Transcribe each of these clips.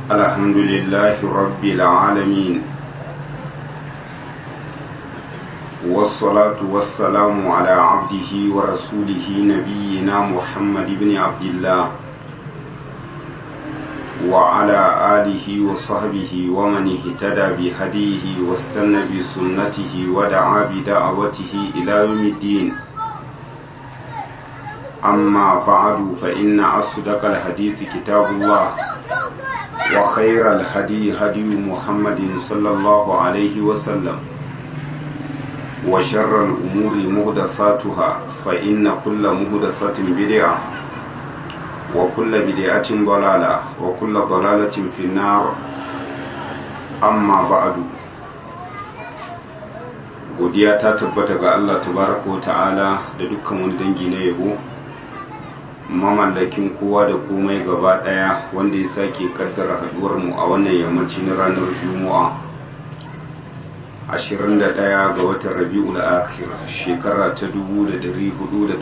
الحمد لله رب العالمين والصلاة والسلام على عبده ورسوله نبينا محمد بن عبد الله وعلى آله وصحبه ومن اهتدى بهديه واستنى بسنته ودعا بدعوته إلى يوم الدين أما بعد فإن أصدق الحديث كتاب الله وخير الهدي هدي محمد صلى الله عليه وسلم وشر الأمور مهدساتها فإن كل مهدسة بدعة وكل بدعة ضلالة وكل ضلالة في النار أما بعد godiya ta tabbata ga Allah tabaraka wa ta'ala da dukkan wani dangi na yabo mamallakin kowa da komai gaba daya wanda ya sake kaddara haduwar mu a wannan yammaci na ranar juma'a 21 ga watan rabi'ul akhir shekara ta 1435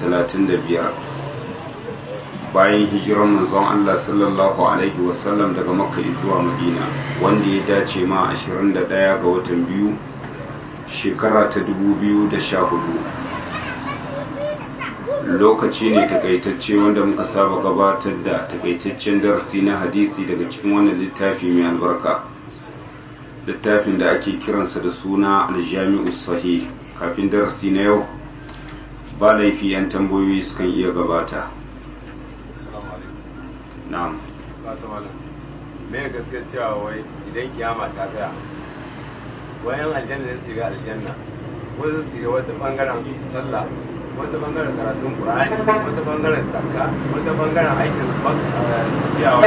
bayan hijiran manzon Allah sallallahu alaihi wasallam daga makka zuwa madina wanda ya dace ma 21 ga watan biyu shekara ta 2014 lokaci ne takaitacce wanda muka saba gabatar da takaitaccen darasi na hadisi daga cikin wannan littafi mai albarka littafin da ake kiransa da suna aljami'u sahih kafin darasi na yau ba laifi yan tambayoyi sukan iya gabata na'am me gaskiya cewa wai idan kiyama ta tsaya wayan aljanna zai shiga aljanna wasu su shiga wata bangaren sallah wata bangaren karatun qur'ani wata bangaren zakka wata bangaren aikin biyawa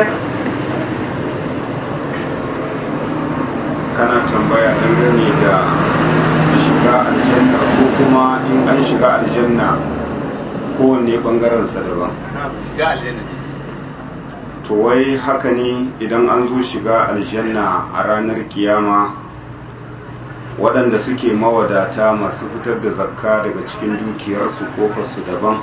kana tambaya dangane da shiga aljanna ko kuma in an shiga aljanna kowanne bangaren sa daban shiga aljanna to wai haka ne idan an zo shiga aljanna a ranar kiyama waɗanda suke mawadata masu fitar da zakka daga cikin dukiyarsu kofarsu daban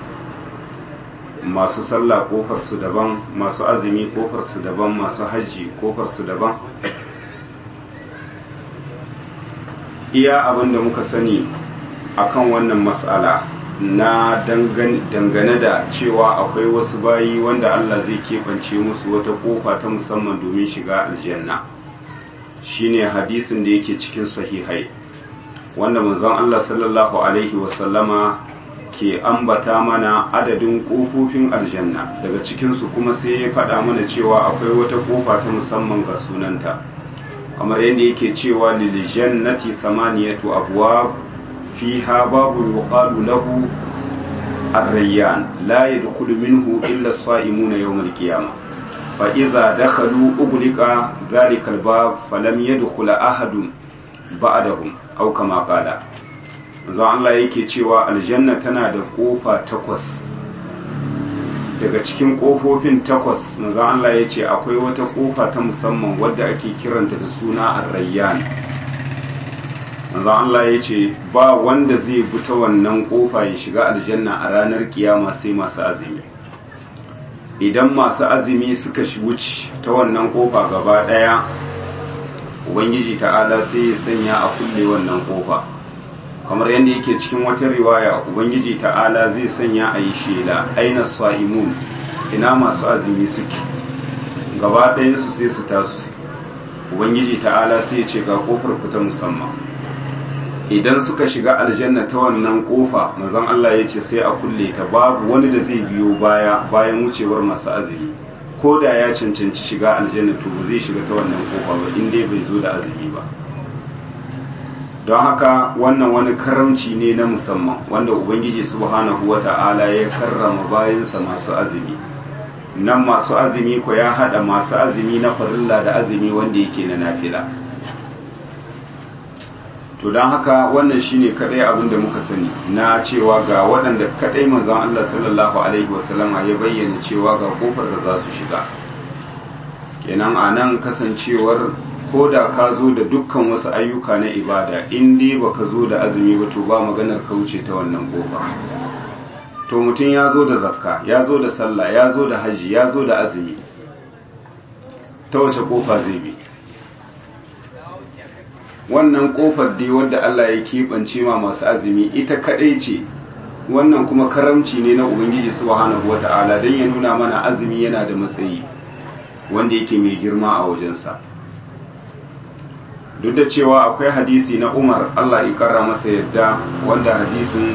masu sallah kofarsu daban masu azumi kofarsu daban masu hajji kofarsu daban iya abin da muka sani akan wannan matsala na dangane da cewa akwai wasu bayi wanda Allah zai keɓance musu wata ƙofa ta musamman domin shiga aljanna shine hadisin da yake cikin sahihai wanda manzon Allah sallallahu alaihi wasallama ke ambata mana adadin ƙofofin aljanna daga cikinsu kuma sai ya faɗa mana cewa akwai wata ƙofa ta musamman ga sunanta kamar yadda yake cewa lil jannati samaniyatu abwab fiha babu yuqalu lahu ar-rayyan la yadkhulu minhu illa as-sa'imuna yawm al-qiyamah fa idza dakhalu ughliqa dhalika al-bab falam yadkhul ahadun ba'dahum aw kama qala manzo Allah yake cewa aljanna tana da kofa takwas daga cikin kofofin takwas manzo Allah ya ce akwai wata kofa ta musamman wadda ake kiranta da suna ar-rayyan manzo Allah ya ce ba wanda zai bi ta wannan kofa ya shiga aljanna a ranar kiyama sai masu azumi idan masu azumi suka wuce ta wannan kofa gaba daya ubangiji ta'ala sai ya sanya a kulle wannan kofa kamar yadda yake cikin wata riwaya ubangiji ta'ala zai sanya a yi shela aina sa'imun ina masu azumi suke gaba ɗayansu sai su tasu ubangiji ta'ala sai ya ce ga kofar ku ta musamman idan suka shiga aljanna ta wannan kofa manzon Allah ya ce sai a kulle ta babu wani da zai biyo baya bayan wucewar masu azumi ko da ya cancanci shiga aljanna to ba zai shiga ta wannan kofa ba in dai bai zo da azumi ba don haka wannan wani karamci ne na musamman wanda ubangiji subhanahu wata'ala ya karrama bayansa masu azumi nan masu azumi ko ya hada masu azumi na farilla da azumi wanda yake na nafila to don haka wannan shine kadai abin da muka sani na cewa ga waɗanda kadai manzon Allah sallallahu alaihi wasallama ya bayyana cewa ga kofar da za su shiga kenan a nan kasancewar ko da ka zo da dukkan wasu ayyuka na ibada in dai baka zo da azumi ba to ba maganar ka wuce ta wannan kofa to mutum ya zo da zakka ya zo da sallah ya zo da haji ya zo da azumi ta wace kofa zai bi wannan kofar dai wadda Allah ya keɓance ma masu azumi ita kaɗai ce wannan kuma karamci ne na ubangiji subhanahu wata'ala don ya nuna mana azumi yana da matsayi wanda yake mai girma a wajensa duk da cewa akwai hadisi na umar Allah ya karra masa yadda wanda hadisin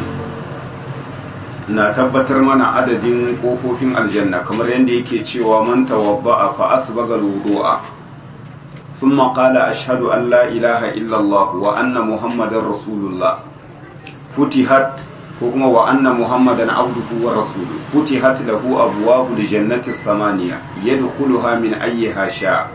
na tabbatar mana adadin kofofin aljanna kamar yadda yake cewa man tawadda'a fa asbaga al-wudu'a thumma qala ashhadu an la ilaha illa Allah wa anna muhammadar rasulullah futihat ko kuma wa anna muhammadan abduhu wa rasuluhu futihat lahu abwabu jannati samaniya yadkhuluha min ayyiha sha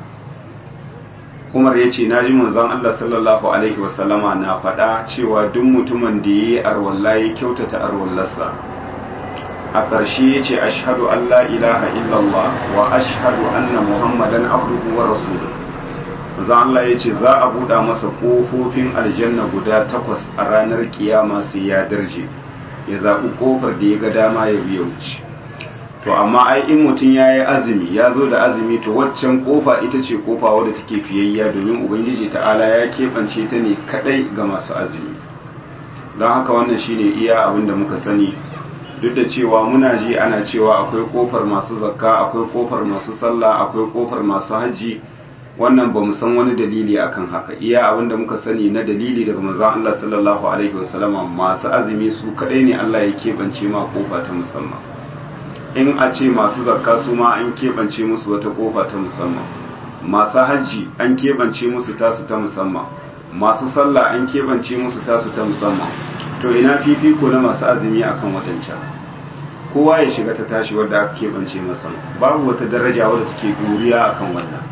Umar ya ce naji manzon Allah sallallahu alaihi wasallama na faɗa cewa duk mutumin da yayi arwalla ya kyautata arwallarsa a ƙarshe ya ce ashhadu an la ilaha illallah wa ashhadu anna muhammadan abduhu wa rasuluhu manzon Allah ya ce za a buɗa masa ƙofofin aljanna guda takwas a ranar kiyama sai ya darje ya zaɓi ƙofar da ya ga dama ya biya wuce to amma ai in mutum ya yi azumi ya zo da azumi to waccan ƙofa ita ce ƙofa wadda take fiyayya domin ubangiji ta'ala ya keɓance ta ne kaɗai ga masu azumi don haka wannan shine iya abin da muka sani duk da cewa muna ji ana cewa akwai ƙofar masu zakka akwai ƙofar masu sallah akwai ƙofar masu hajji wannan ba mu san wani dalili akan haka iya abin da muka sani na dalili daga manzon Allah sallallahu alaihi wasallama masu azumi su kadai ne Allah ya keɓance ma kofa ta musamman in a ce masu zakka su ma an keɓance musu wata kofa ta musamman masu hajji an keɓance musu tasu ta musamman masu sallah an keɓance musu tasu ta musamman to ina fifiko na masu azumi akan wadancan kowa ya shiga ta tashi wadda aka keɓance masa babu wata daraja wadda take duriya akan wannan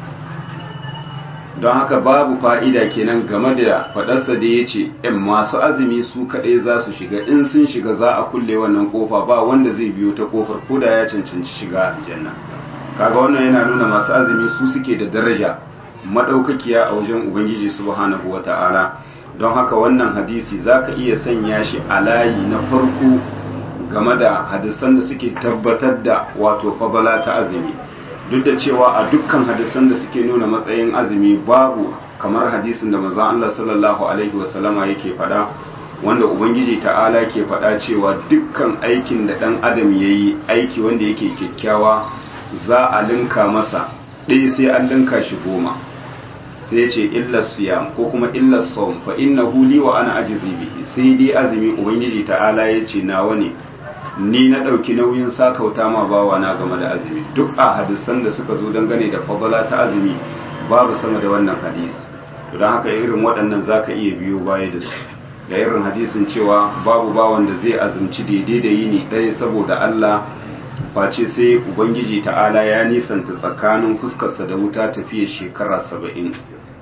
don haka babu fa'ida kenan game da faɗarsa da ya ce ‘yan masu azumi su kaɗai za su shiga in sun shiga za a kulle wannan ƙofa ba wanda zai biyo ta ƙofar ko da ya cancanci shiga aljanna kaga wannan yana nuna masu azumi su suke da daraja maɗaukakiya a wajen ubangiji subhanahu wa ta'ala don haka wannan hadisi za ka iya sanya shi a layi na farko game da hadisan da suke tabbatar da wato fabala ta azumi duk da cewa a dukkan hadisan da suke nuna matsayin azumi babu kamar hadisin da manzon Allah sallallahu alaihi wasallama yake faɗa wanda ubangiji ta'ala ke faɗa cewa dukkan aikin da ɗan adam yayi aiki wanda yake kyakkyawa za a linka masa ɗaya sai an linka shi goma sai ce illa siyam ko kuma illa sawm fa innahu li wa ana ajzi bihi sai dai azumi ubangiji ta'ala yace nawa ne ni na ɗauki nauyin sakauta ma bawa na game da azumi duk a hadisan da suka zo dangane da fadala ta azumi babu sama da wannan hadisi don haka irin waɗannan zaka iya biyo baya da su da irin hadisin cewa babu bawan da zai azumci daidai da yini ɗaya saboda Allah face sai ubangiji ta'ala ya nisanta tsakanin fuskarsa da wuta tafiya shekara saba'in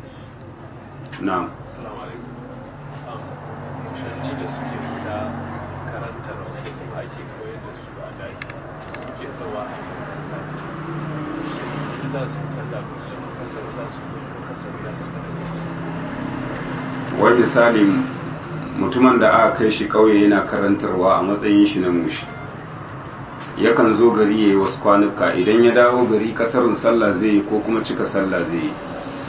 na'am wai misalin mutumin da aka kai shi kauye yana karantarwa a matsayin shi na mushi yakan zo gari ya yi wasu kwanuka idan ya dawo gari kasarin sallah zai yi ko kuma cika sallah zai yi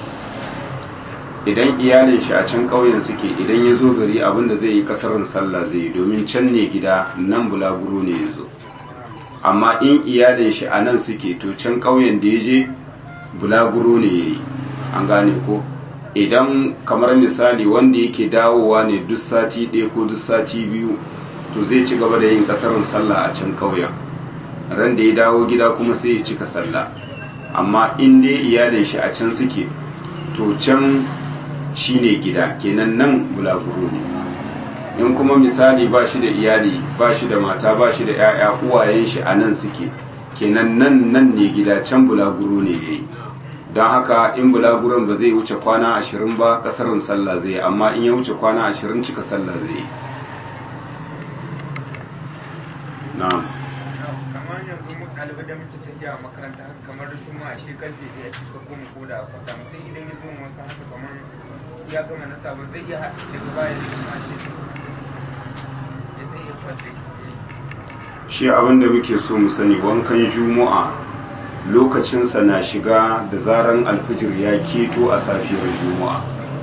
idan iyalin shi a can ƙauyen suke idan ya zo gari abinda zai yi kasarin sallah zai yi domin can ne gida nan bulaguro ne ya zo amma in iyalin shi a nan suke to can ƙauyen da ya je bulaguro ne ya yi an gane ko idan kamar misali wanda yake dawowa ne duk sati ɗaya ko duk sati biyu to zai ci gaba da yin kasarin sallah a can ƙauyen ran da ya dawo gida kuma sai ya cika sallah amma in dai iyalin shi a can suke to can shine gida kenan nan bulaguro ne in kuma misali ba shi da iyali ba shi da mata ba shi da 'ya'ya uwayen shi a nan suke kenan nan nan ne gida can bulaguro ne yayi don haka in bulaguron ba zai wuce kwana ashirin ba kasarin sallah zai amma in ya wuce kwana ashirin cika sallah zai na'am kamar yanzu mu ɗalibai da muke tafiya a makaranta haka kamar juma a shekar da ya ci ka goma ko da a kwata mutum idan ya zo wanka haka kamar ya gama na sabon zai iya haɗa daga baya da kuma shi ya zai iya kwata shi abin da muke so mu sani wankan juma'a lokacinsa na shiga da zaran alfijir ya keto a safiyar juma'a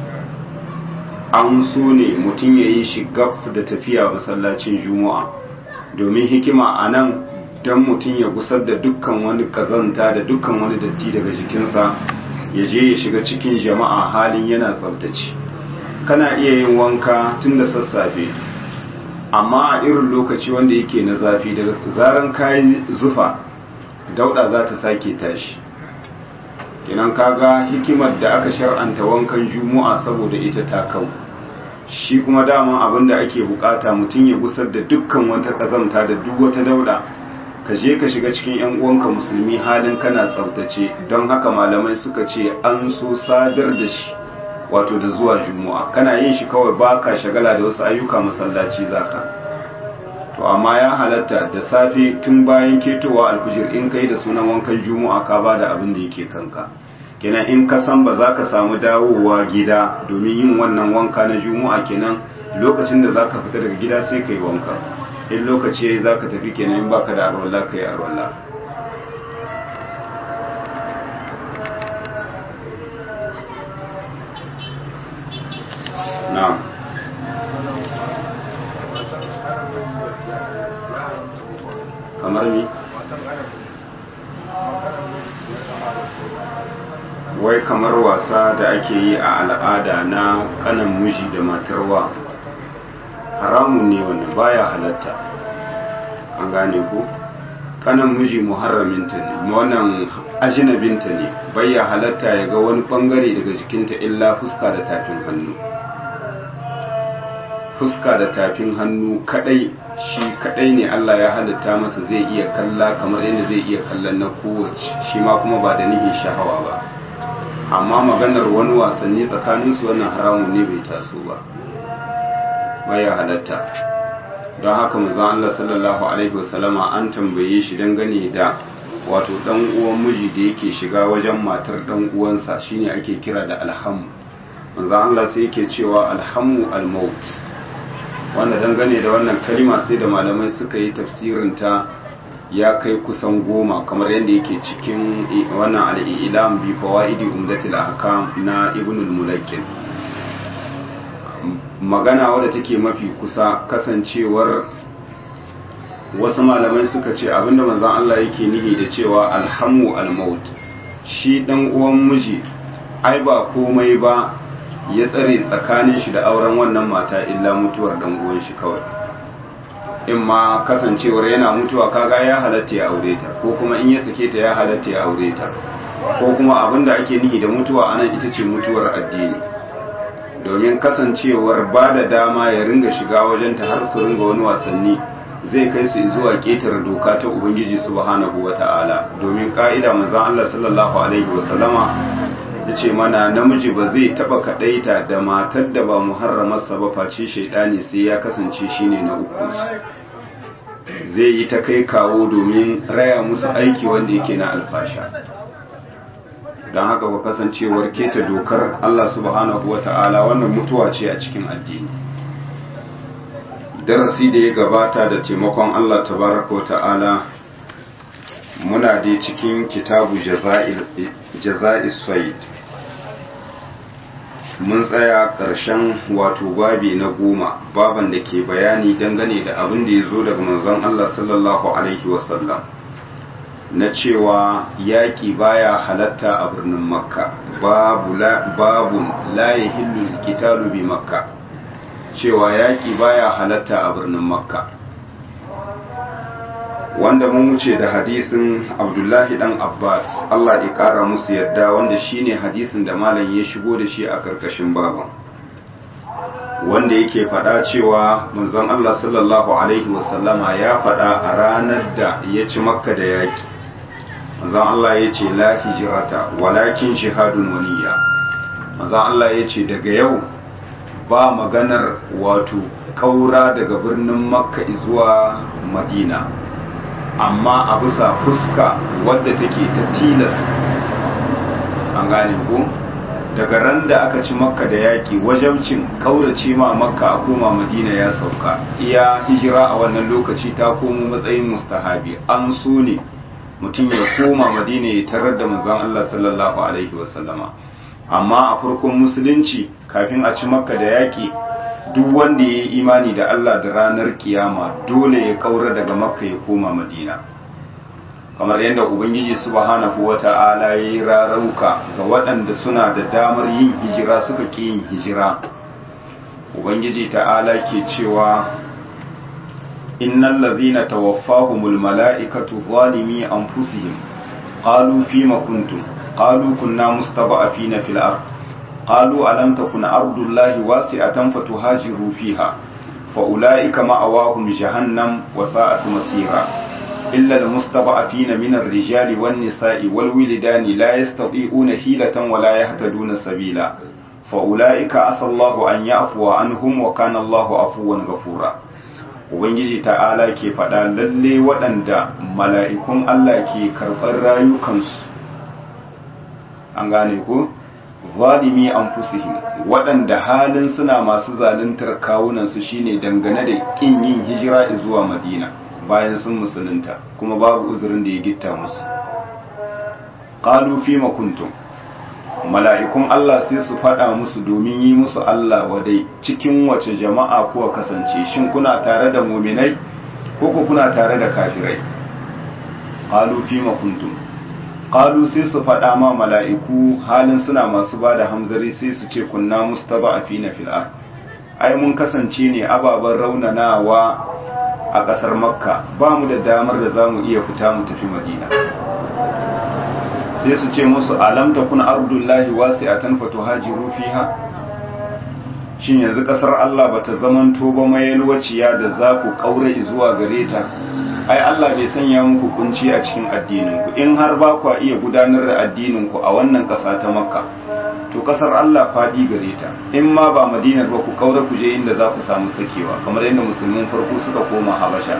an so ne mutum ya yi shigaf da tafiya masallacin juma'a domin hikima a nan don mutum ya gusar da dukkan wani kazanta da dukkan wani datti daga jikinsa ya je ya shiga cikin jama'a halin yana tsabtace kana iya yin wanka tun da sassafe amma a irin lokaci wanda yake na zafi da zaran kayi zufa dauda za ta sake tashi kinan kaga hikimar da aka shar'anta wankan juma'a saboda ita ta kau shi kuma daman abin da ake bukata mutum ya gusar da dukkan wata kazamta da duk wata dauda ka je ka shiga cikin yan uwanka musulmi halin kana tsaftace don haka malamai suka ce an so sadar da shi wato da zuwa juma'a kana yin shi kawai baka shagala da wasu ayyuka masallaci zaka to amma ya halatta da safe tun bayan ketowa alfijir in kai da sunan wankan juma'a ka ba da abin da yake kanka kenan in ka san ba za ka samu dawowa gida domin yin wannan wanka na juma'a kenan lokacin da za ka fita daga gida sai ka yi wanka in lokaci ya za ka tafi kenan in baka da arwallah ka yi arwallah na'am kamar ni wai kamar wasa da ake yi a al'ada na kanan miji da matarwa haramun ne wannan baya halatta an gane ku kanan miji muharraminta ne wannan ajinabinta ne baya halatta ya ga wani bangare daga jikinta illa fuska da tafin hannu fuska da tafin hannu kadai shi kadai ne Allah ya halitta masa zai iya kalla kamar yadda zai iya kallon na kowace shi ma kuma ba da nihin shahawa ba amma maganar wani wasanni tsakaninsu wannan haramun ne bai taso ba baya halatta don haka manzon Allah sallallahu alaihi wasallama an tambaye shi dangane da wato dan uwan miji da yake shiga wajen matar dan uwansa shine ake kira da alhamu manzon Allah sai yake cewa alhamu almaut wanda dangane da wannan kalima sai da malamai suka yi tafsirinta ya kai kusan goma kamar yadda yake cikin wannan al'ilam bi fawaidi umdatil ahkam na ibn al-mulakkin magana wadda take mafi kusa kasancewar wasu malamai suka ce abinda manzon Allah yake nihi da cewa alhamu al-maut shi dan uwan miji ai ba komai ba ya tsare tsakanin shi da auren wannan mata illa mutuwar dan uwan shi kawai in ma kasancewar yana mutuwa kaga ya halatta ya aure ta ko kuma in ya sake ta ya halatta ya aure ta ko kuma abinda ake nihi da mutuwa anan ita ce mutuwar addini domin kasancewar ba da dama ya ringa shiga wajenta har su ringa wani wasanni zai kai su zuwa ƙetare doka ta ubangiji subhanahu wata'ala domin ka'ida manzon Allah sallallahu alaihi wasallama yace mana namiji ba zai taba kadaita da matar da ba muharramarsa ba face shaidani sai ya kasance shine na uku zai yi ta kai kawo domin raya musu aiki wanda yake na alfasha don haka ba kasancewar keta dokar Allah subhanahu wa ta'ala wannan mutuwa ce a cikin addini darasi da ya gabata da taimakon Allah tabaraka wa ta'ala muna dai cikin kitabu jaza'is said mun tsaya ƙarshen wato babi na goma baban da ke bayani dangane da abin da ya zo daga manzon Allah sallallahu alaihi wasallam na cewa yaƙi baya halatta a birnin makka babu babun la yahillu qitalu bi makka cewa yaƙi baya halatta a birnin makka wanda mun wuce da hadisin abdullahi dan abbas allah ya kara musu yadda wanda shine hadisin da malam ya shigo da shi a karkashin baban wanda yake faɗa cewa manzon allah sallallahu alaihi wasallama ya faɗa a ranar da ya ci makka da yaƙi manzon allah ya ce la hijirata walakin shihadun waniya manzon allah ya ce daga yau ba maganar wato kaura daga birnin makka zuwa madina amma a bisa fuska wadda take ta tilas an gane ko daga ran da aka ci makka da yaki wajabcin kaurace ma makka a koma madina ya sauka iya hijira a wannan lokaci ta komo matsayin mustahabi an so ne mutum ya koma madina ya tarar da manzon Allah sallallahu alaihi wasallama amma a farkon musulunci kafin a ci makka da yaƙi duk wanda ya yi imani da Allah da ranar kiyama dole ya kaura daga makka ya koma madina kamar yadda ubangiji subhanahu wata'ala ya yi rarauka ga waɗanda suna da damar yin hijira suka ƙi yin hijira ubangiji ta'ala ke cewa innal ladhina tawaffahumul mala'ikatu zalimi anfusihim qalu fima kuntum qalu kunna mustada'afina fil ard qalu alam takun ardullahi wasi'atan fatuhajiru fiha fa ulaika ma'awahum jahannam wa sa'at masira إلا المستضعفين من الرجال والنساء والولدان لا يستطيعون حيلة ولا يهتدون سبيلا فأولئك عسى الله أن يعفو عنهم وكان الله عفوا غفورا Ubangiji ta'ala ke faɗa lalle waɗanda mala'ikun Allah ke karɓar rayukansu, an gane ko? Zalimi an fusihim waɗanda halin suna masu zaluntar kawunansu shine dangane da ƙin yin hijira zuwa Madina. bayan sun musulunta kuma babu uzurin da ya gitta musu qalu fima kuntum mala'ikun Allah sai su faɗa musu domin yi musu Allah wadai cikin wace jama'a kuwa kasance shin kuna tare da muminai ko ku kuna tare da kafirai qalu fima kuntum qalu sai su faɗa ma mala'iku halin suna masu bada hamzari sai su ce kunna mustada'afina fil ard ai mun kasance ne ababen raunanawa a ƙasar makka ba mu da damar da za mu iya fita mu tafi madina sai su ce musu alam ta kuna ardullahi wasi a tanfatu hajiru fiha shin yanzu ƙasar allah ba ta zamanto ba mayalwaciya da za ku ƙaura zuwa gare ta ai allah bai sanya muku kunci a cikin addininku in har ba ku iya gudanar da addininku a wannan ƙasa ta makka to kasar Allah faɗi gare ta in ma ba madinar ba ku kaura ku je inda za ku samu sakewa kamar yadda musulmin farko suka koma habasha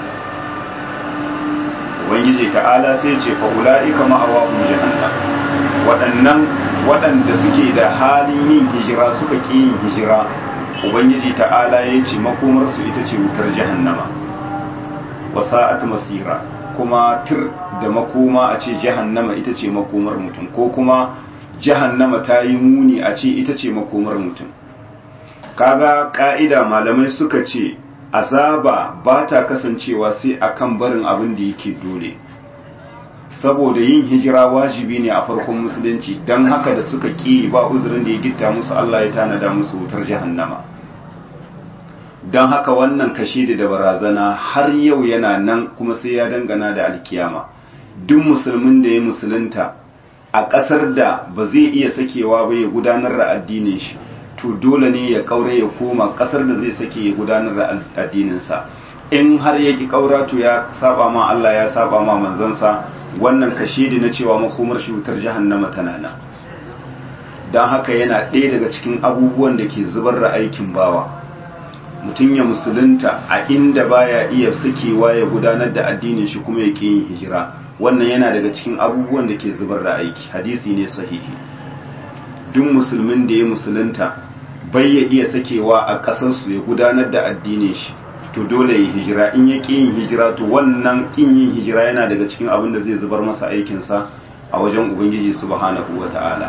ubangiji ta'ala sai ce fa ula'ika ma'awahum jahannam waɗannan waɗanda suke da halin yin hijira suka ƙi yin hijira ubangiji ta'ala ya ce makomar su ita ce wutar jahannama wa sa'at masira kuma tir da makoma a ce jahannama ita ce makomar mutum ko kuma jahannama ta yi muni a ce ita ce makomar mutum kaga ka'ida malamai suka ce azaba ba ta kasancewa sai akan barin abin da yake dole saboda yin hijira wajibi ne a farkon musulunci don haka da suka ƙi ba uzurin da ya gitta musu Allah ya tanada musu wutar jahannama don haka wannan kashe da barazana har yau yana nan kuma sai ya dangana da alkiyama duk musulmin da ya musulunta a ƙasar da ba zai iya sakewa ba ya gudanar da addinin shi to dole ne ya kaure ya koma ƙasar da zai sake ya gudanar da addininsa in har ya ki kaura to ya saba ma Allah ya saba ma manzansa wannan kashedi na cewa makomar shi wutar jahannama tana nan don haka yana ɗaya daga cikin abubuwan da ke zubar da aikin bawa mutum ya musulunta a inda baya iya sakewa ya gudanar da addinin shi kuma yake yin hijira wannan yana daga cikin abubuwan da ke zubar da aiki hadisi ne sahihi duk musulmin da ya musulunta bai ya iya sakewa a ƙasarsu ya gudanar da addinin shi to dole ya hijira in ya ƙi yin hijira to wannan ƙin yin hijira yana daga cikin abin da zai zubar masa aikinsa a wajen ubangiji subhanahu wa ta'ala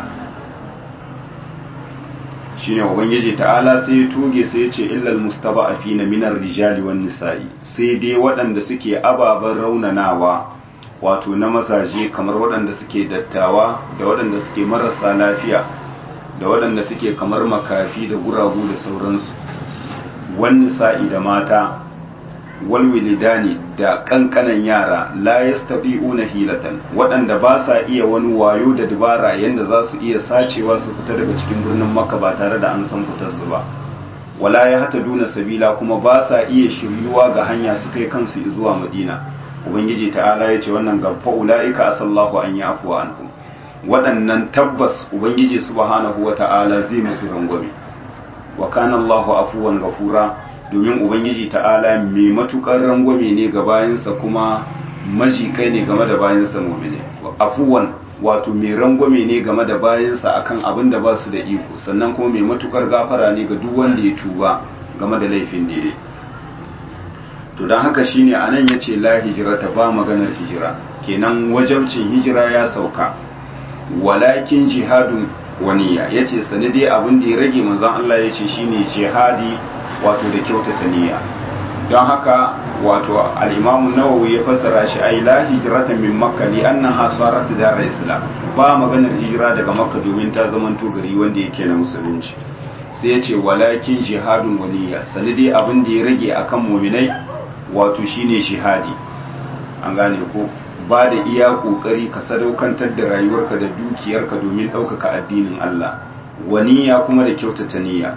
shine ubangiji ta'ala sai ya tuge sai ya ce illal mustaba'afina minar rijali wan nisa'i sai dai waɗanda suke ababen raunanawa wato na mazaje kamar waɗanda suke dattawa da waɗanda suke marasa lafiya da waɗanda suke kamar makafi da guragu da sauransu wani sa'i da mata walwilidani da ƙanƙanan yara la yastabi'una hilatan waɗanda ba sa iya wani wayo da dubara yanda za su iya sacewa su fita daga cikin birnin makka ba tare da an san fitarsu ba wala ya hata duna sabila kuma ba sa iya shiryuwa ga hanya su kai kansu zuwa madina ubangiji ta'ala ya ce wannan gabfa ula'ika asallahu an yi afuwa anhum waɗannan tabbas ubangiji subhanahu wa ta'ala zai musu rangwame wa kana Allahu afuwan gafura domin ubangiji ta'ala mai matukar rangwame ne ga bayansa kuma majikai ne game da bayansa mu'mini afuwan wato mai rangwame ne game da bayansa akan abin da ba su da iko sannan kuma mai matukar gafara ne ga duk wanda ya tuba game da laifin da ya to don haka shine anan yace la hijrata ba maganar hijira kenan wajabcin hijira ya sauka walakin jihadun waniya ya ce sani dai abin da ya rage manzan Allah ya ce shine jihadi wato da kyautata niyya don haka wato al'imamu nawawi ya fassara shi ai la hijrata min makka li annaha sarat dar islam ba maganar hijira daga makka domin ta zamanto gari wanda yake na musulunci sai ya ce walakin jihadun waniya sani dai abin da ya rage akan muminai wato shine jihadi an gane ko ba da iya kokari ka sadaukantar da rayuwarka da dukiyarka domin ɗaukaka addinin Allah waniya kuma da kyautata niyya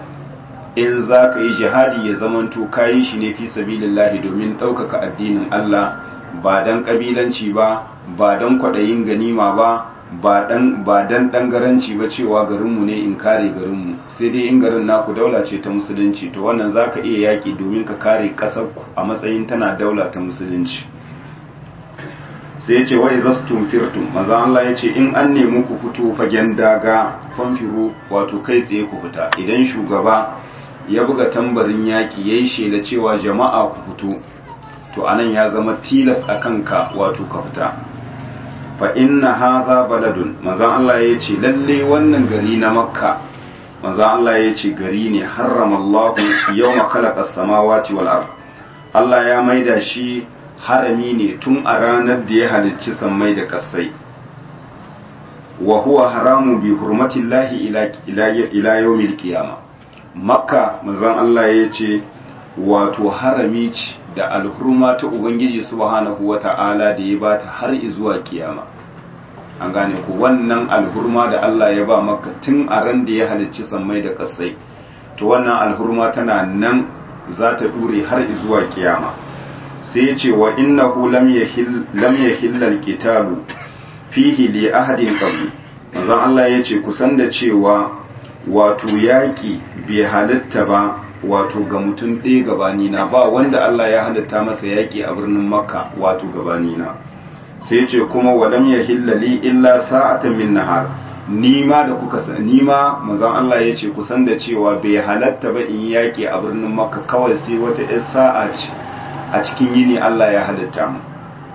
in za ka yi jihadi ya zamanto ka yi shi ne fi sabilillahi domin ɗaukaka addinin Allah ba dan ƙabilanci ba ba dan kwaɗayin ganima ba ba dan ba dan dangaranci ba cewa garinmu ne in kare garinmu sai dai in garin naku daula ce ta musulunci to wannan za ka iya yaƙi domin ka kare ƙasarku a matsayin tana daula ta musulunci sai ya ce wa izastum firtum maza Allah ya ce in an nemi ku fito fagen daga fanfiru wato kai tsaye ku fita idan shugaba ya buga tambarin yaƙi ya yi shaida cewa jama'a ku fito to anan ya zama tilas a kanka wato ka fita fa inna hadha baladun maza Allah ya ce lalle wannan gari na makka maza Allah ya ce gari ne harramallahu yawma khalaqa as-samawati wal ard Allah ya maida shi harami ne tun a ranar da ya halicci sammai da ƙasai wa huwa haramu bi hurmatillahi ila ila ila yawmil qiyama makka manzon Allah ya ce wato harami ce da alhurma ta ubangiji subhanahu wata'ala da ya bata har zuwa kiyama an gane ku wannan alhurma da Allah ya ba makka tun a ran da ya halicci sammai da ƙasai to wannan alhurma tana nan za ta dure har zuwa kiyama sai ya ce wa innahu lam yahil al-qitalu fihi li ahadin qabli manzon Allah ya ce kusan da cewa wato yaki bai halitta ba wato ga mutum ɗaya gabani na ba wanda Allah ya halitta masa yaki a birnin makka wato gabani na sai ce kuma wa lam yahil li illa sa'atan min nahar nima da kuka san nima manzon Allah ya ce kusan da cewa bai halatta ba in yaki a birnin makka kawai sai wata 'yar sa'a ce a cikin yini Allah ya halatta mu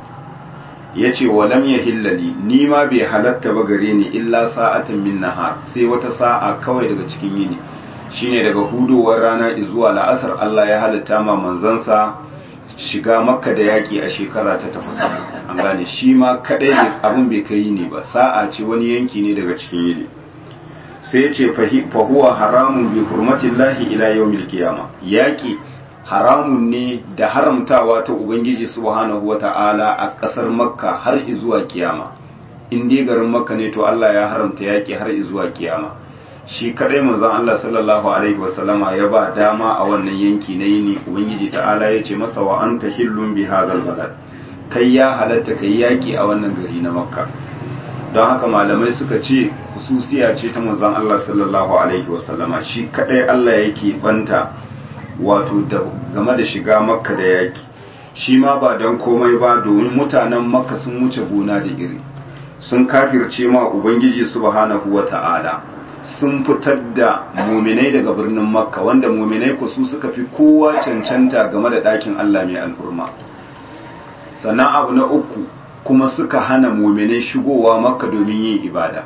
ya ce walam ya hillali ni ma bai halatta ba gare ni illa sa'atan min nahar sai wata sa'a kawai daga cikin yini shine daga hudowar rana zuwa la'asar Allah ya halatta ma manzansa shiga makka da yaki a shekara ta takwas an gane shi ma kadai ne abin bai kai ne ba sa'a ce wani yanki ne daga cikin yini sai ya ce fahuwa haramun bi hurmatillahi ila yawmil qiyama yaki haramun ne da haramtawa ta Ubangiji subhanahu wa ta'ala a ƙasar Makka har izuwa kiyama, in dai garin Makka ne to Allah ya haramta yaƙi har izuwa kiyama. Shi kaɗai manzon Allah sallallahu Alaihi wasallama ya ba dama a wannan yanki na yini Ubangiji ta'ala ya ce masa wa an ta hillun bi hadal balad kai ya halatta kai yaƙi a wannan gari na Makka. Don haka malamai suka ce hususiya ce ta manzon Allah sallallahu Alaihi wasallama shi kaɗai Allah yake banta wato game da shiga makka da yaki shi ma ba don komai ba domin mutanen makka sun wuce gona da iri sun kafirce ma ubangiji subhanahu wa ta'ala sun fitar da muminai daga birnin makka wanda muminai ku su suka fi kowa cancanta game da ɗakin allah mai alfurma sannan abu na uku kuma suka hana muminai shigowa makka domin yin ibada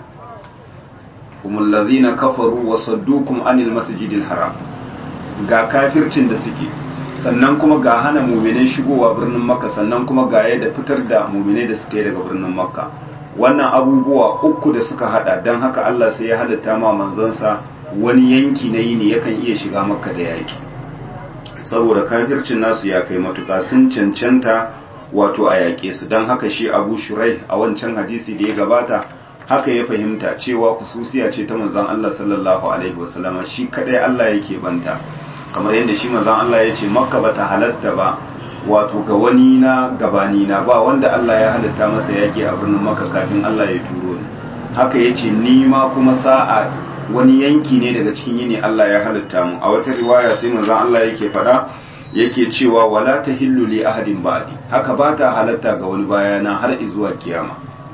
kuma lazina kafaru wa saddukum anil masjidil haram ga kafircin da suke sannan kuma ga hana muminai shigowa birnin makka sannan kuma ga yadda fitar da muminai da suka yi daga birnin makka wannan abubuwa uku da suka hada don haka Allah sai ya halatta ma manzansa wani yanki na yini yakan iya shiga makka da yaki saboda kafircin nasu ya kai matuka sun cancanta wato a yaƙe su don haka shi abu shurai a wancan hadisi da ya gabata haka ya fahimta cewa kususiya ce ta manzon Allah sallallahu alaihi wasallama shi kadai Allah yake banta kamar yadda shi manzon Allah ya ce makka bata halatta ba wato ga wani na gabani na ba wanda Allah ya halatta masa yaki a birnin makka kafin Allah ya turo ni haka ya ce ni ma kuma sa'a wani yanki ne daga cikin yini Allah ya halatta mu a wata riwaya sai manzon Allah yake faɗa yake cewa wala tahillu li ahadin ba'di haka ba ta halatta ga wani bayana har zuwa kiyama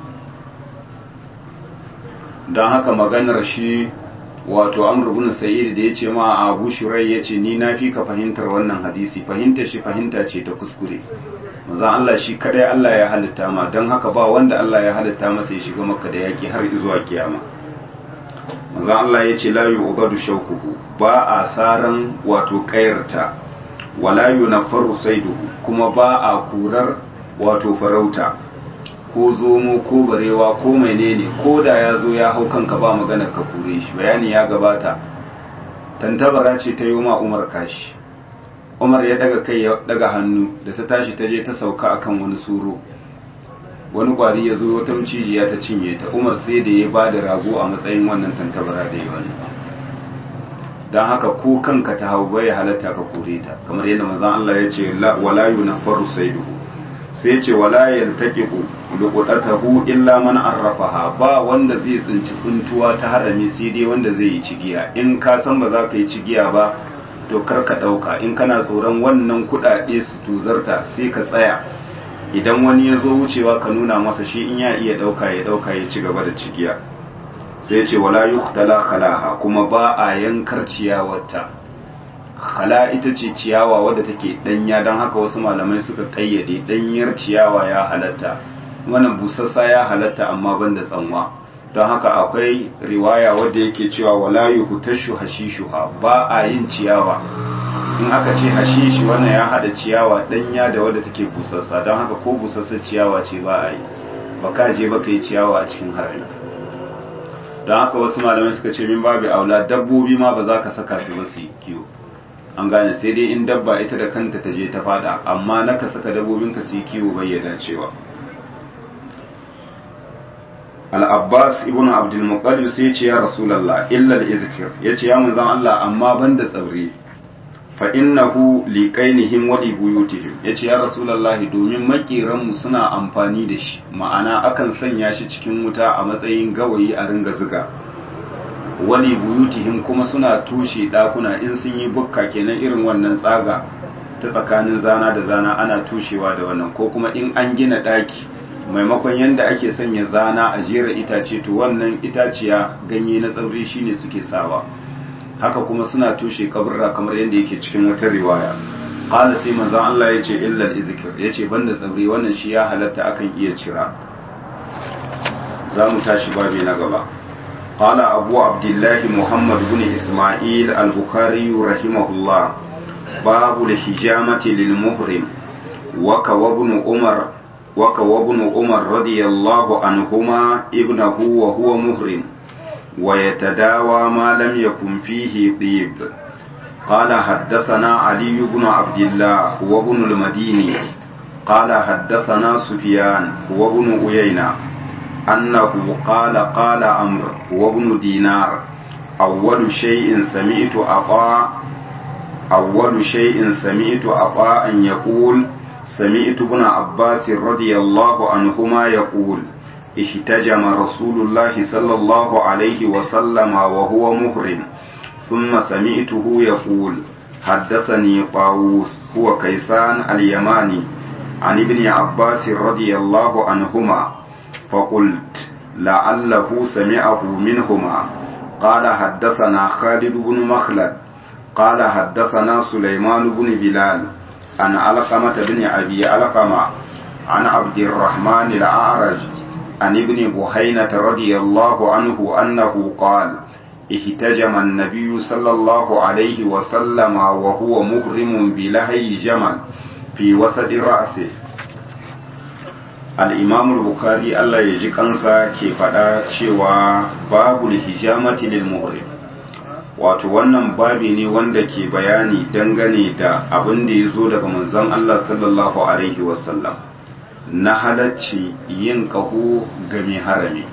don haka maganar shi wato amr ibn sa'id da yace ma abu shurai yace ni na fi ka fahimtar wannan hadisi fahimtar shi fahimta ce ta kuskure manzon Allah shi kadai Allah ya halitta ma don haka ba wanda Allah ya halitta masa ya shiga makka da yaki har zuwa kiyama manzon Allah ya ce la yu'badu shawkuhu ba a saran wato kayarta wala yunaffaru saiduhu kuma ba a kurar wato farauta ko zomo ko barewa ko menene ko da ya zo ya hau kanka ba maganar ka kure shi bayani ya gabata tantabara ce ta yi ma umar kashi umar ya daga kai ya daga hannu da ta tashi ta je ta sauka akan wani suro wani kwari ya zo wata cijiya ta cinye ta umar sai da ya ba da rago a matsayin wannan tantabara da ya wani don haka ko kanka ta hau bai halatta ka kore ta kamar yadda manzon Allah ya ce wala yunaffaru saiduhu sai ce wala yaltaqiqu luqatahu illa man arrafaha ba wanda zai tsinci tsuntuwa ta harami sai dai wanda zai yi cigiya in ka san ba za ka yi cigiya ba to kar ka dauka in kana tsoron wannan kudade su tuzarta sai ka tsaya idan wani ya zo wucewa ka nuna masa shi in ya iya dauka ya dauka ya ci gaba da cigiya sai ce wala yuqtala khalaha kuma ba a yankar ciyawarta khala ita ce ciyawa wadda take danya don haka wasu malamai suka kayyade danyar ciyawa ya halatta wannan busassa ya halatta amma banda tsanwa don haka akwai riwaya wadda yake cewa wala yuhtashu hashishuha ba a yin ciyawa in aka ce hashishi wannan ya hada ciyawa danya da wadda take busassa don haka ko busassar ciyawa ce ba a yi ba ka je ba ka yi ciyawa a cikin harami don haka wasu malamai suka ce min babu aula dabbobi ma ba za ka saka su ba su yi kiwo an gane sai dai in dabba ita da kanta ta je ta fada amma na ka saka dabbobinka su yi kiwo bai ya dacewa al-abbas ibn abdul muqaddim sai ce ya rasulullah illa al-izkir yace ya manzon Allah amma banda tsaure fa innahu liqainihim wa li buyutihim yace ya rasulullah domin makiran mu suna amfani da shi ma'ana akan sanya shi cikin wuta a matsayin gawayi a ringa zuga wali buyutihim kuma suna tushe dakuna in sun yi bukka kenan irin wannan tsaga ta tsakanin zana da zana ana tushewa da wannan ko kuma in an gina daki maimakon yanda ake sanya zana a jera itace to wannan itaciya ganye na tsauri shine suke sawa haka kuma suna tushe kaburra kamar yadda yake cikin wata riwaya qala sai manzon Allah yace illa al-izkir yace banda tsauri wannan shi ya halatta akan iya cira za mu tashi babi na gaba قال أبو عبد الله محمد بن إسماعيل البخاري رحمه الله باب الحجامة للمهرم وكوى ابن عمر وكوى ابن عمر رضي الله عنهما ابنه وهو مهرم ويتداوى ما لم يكن فيه طيب قال حدثنا علي بن عبد الله وابن المديني قال حدثنا سفيان وابن عيينة أنه قال قال أمر وابن دينار أول شيء سمعت أطاع أول شيء سمعت أطاع يقول سمعت ابن عباس رضي الله عنهما يقول احتجم رسول الله صلى الله عليه وسلم وهو محرم ثم سمعته يقول حدثني طاووس هو كيسان اليماني عن ابن عباس رضي الله عنهما فقلت لعله سمعه منهما قال حدثنا خالد بن مخلد قال حدثنا سليمان بن بلال عن علقمة بن أبي علقمة عن عبد الرحمن الأعرج عن ابن بحينة رضي الله عنه أنه قال احتجم النبي صلى الله عليه وسلم وهو مغرم بلهي جمل في وسط رأسه al'imamul bukhari Allah ya ji kansa ke faɗa cewa babu hijamati lil muhrim wato wannan babi ne wanda ke bayani dangane da abin da ya zo daga manzon Allah sallallahu alaihi wasallam na halacci yin ƙaho ga mai harami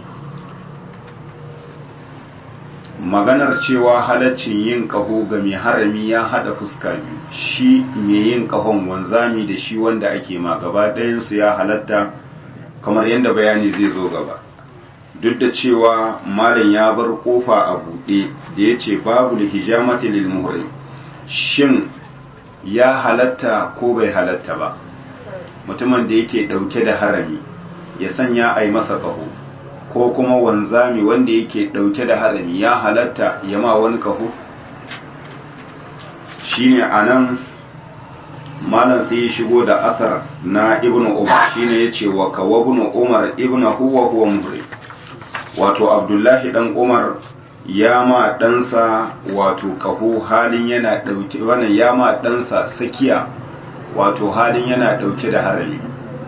maganar cewa halaccin yin ƙaho ga mai harami ya haɗa fuska biyu shi mai yin ƙahon wanzami da shi wanda ake ma gaba ɗayansu ya halatta kamar yadda bayani zai zo gaba duk da cewa malam ya bar kofa a buɗe da ya ce babu da hijamati lil muhrim shin ya halatta ko bai halatta ba mutumin da yake ɗauke da harami ya sanya a yi masa ƙaho ko kuma wanzami wanda yake ɗauke da harami ya halatta ya ma wani ƙaho shine a nan malam sai ya shigo da asar na ibn umar shine yace wa kawa ibn umar ibn huwa huwa muhrim wato abdullahi dan umar ya ma ɗansa wato kaho halin yana ɗauke wannan ya ma ɗansa sakiya wato halin yana ɗauke da harami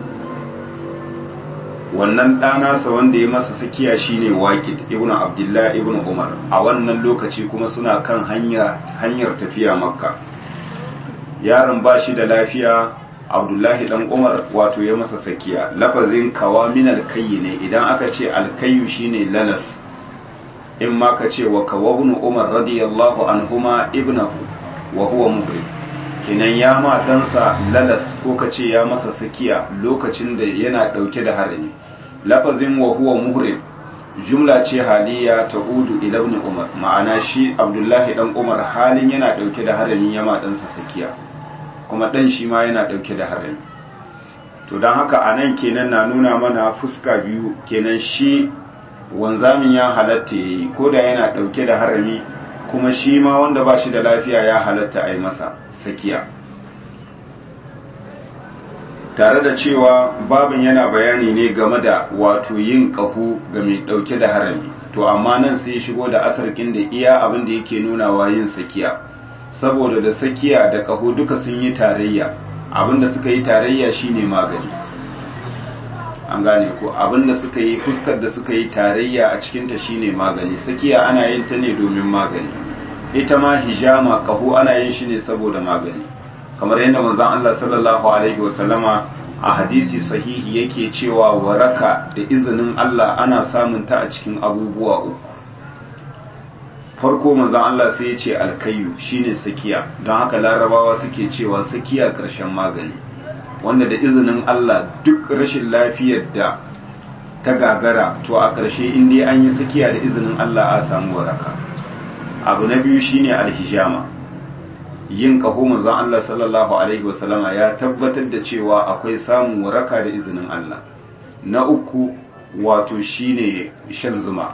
wannan ɗanasa wanda ya masa sakiya shine waqid ibnu abdullah ibnu umar a wannan lokaci kuma suna kan hanya hanyar tafiya makka yaron ba shi da lafiya abdullahi dan umar wato ya masa sakiya lafazin kawa min alkayyi ne idan aka ce alkayyu shine lalas in ma ka ce wa kawa ibn umar radiyallahu anhuma ibnahu wa huwa muhrim kenan ya ma ɗansa lalas ko ka ce ya masa sakiya lokacin da yana ɗauke da harami lafazin wa huwa muhrim jumla ce haliya ta udu ila ibn umar ma'ana shi abdullahi dan umar halin yana ɗauke da harami ya ma ɗansa sakiya kuma ɗan shi ma yana ɗauke da harami to don haka a nan kenan na nuna mana fuska biyu kenan shi wanzamin ya halatta ya yi ko da yana ɗauke da harami kuma shi ma wanda ba shi da lafiya ya halatta a yi masa sakiya tare da cewa babin yana bayani ne game da wato yin ƙahu ga mai ɗauke da harami to amma nan sai shigo da asarkin da iya abin da yake nunawa yin sakiya saboda da sakiya da ƙahu duka sun yi tarayya abin da suka yi tarayya shine magani an gane ko abin da suka yi fuskar da suka yi tarayya a cikinta shine magani sakiya ana yin ta ne domin magani ita ma hijama kaho ana yin shi ne saboda magani kamar yadda manzon Allah sallallahu alaihi wasallama a hadisi sahihi yake cewa waraka da izinin Allah ana samun ta a cikin abubuwa uku farko manzon Allah sai ya ce alkayu shine sakiya don haka larabawa suke cewa sakiya karshen magani wanda da izinin Allah duk rashin lafiyar da ta gagara to a ƙarshe in dai an yi sakiya da izinin Allah a samu waraka abu na biyu shine alhijama yin kaho manzon Allah sallallahu alaihi wasallama ya tabbatar da cewa akwai samun waraka da izinin Allah na uku wato shine shan zuma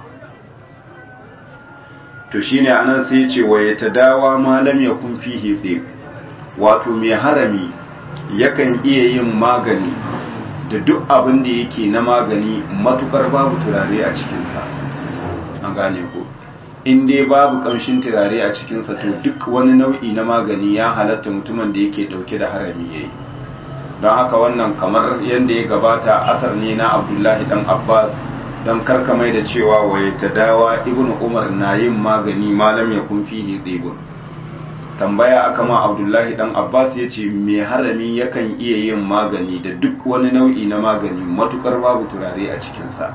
to shine anan sai ce wa yatadawa ma lam yakun fihi dhib wato mai harami yakan iya yin magani da duk abin da yake na magani matukar babu turare a cikinsa an gane ko in dai babu kamshin turare a cikinsa to duk wani nau'i na magani ya halatta mutumin da yake dauke da harami yayi don haka wannan kamar yadda ya gabata asar ne na abdullahi dan abbas don karkamai da cewa waye ta dawa ibnu umar na yin magani malam ya kun fihi ɗibun tambaya aka ma abdullahi dan abbas ya ce mai harami yakan iya yin magani da duk wani nau'i na magani matukar babu turare a cikinsa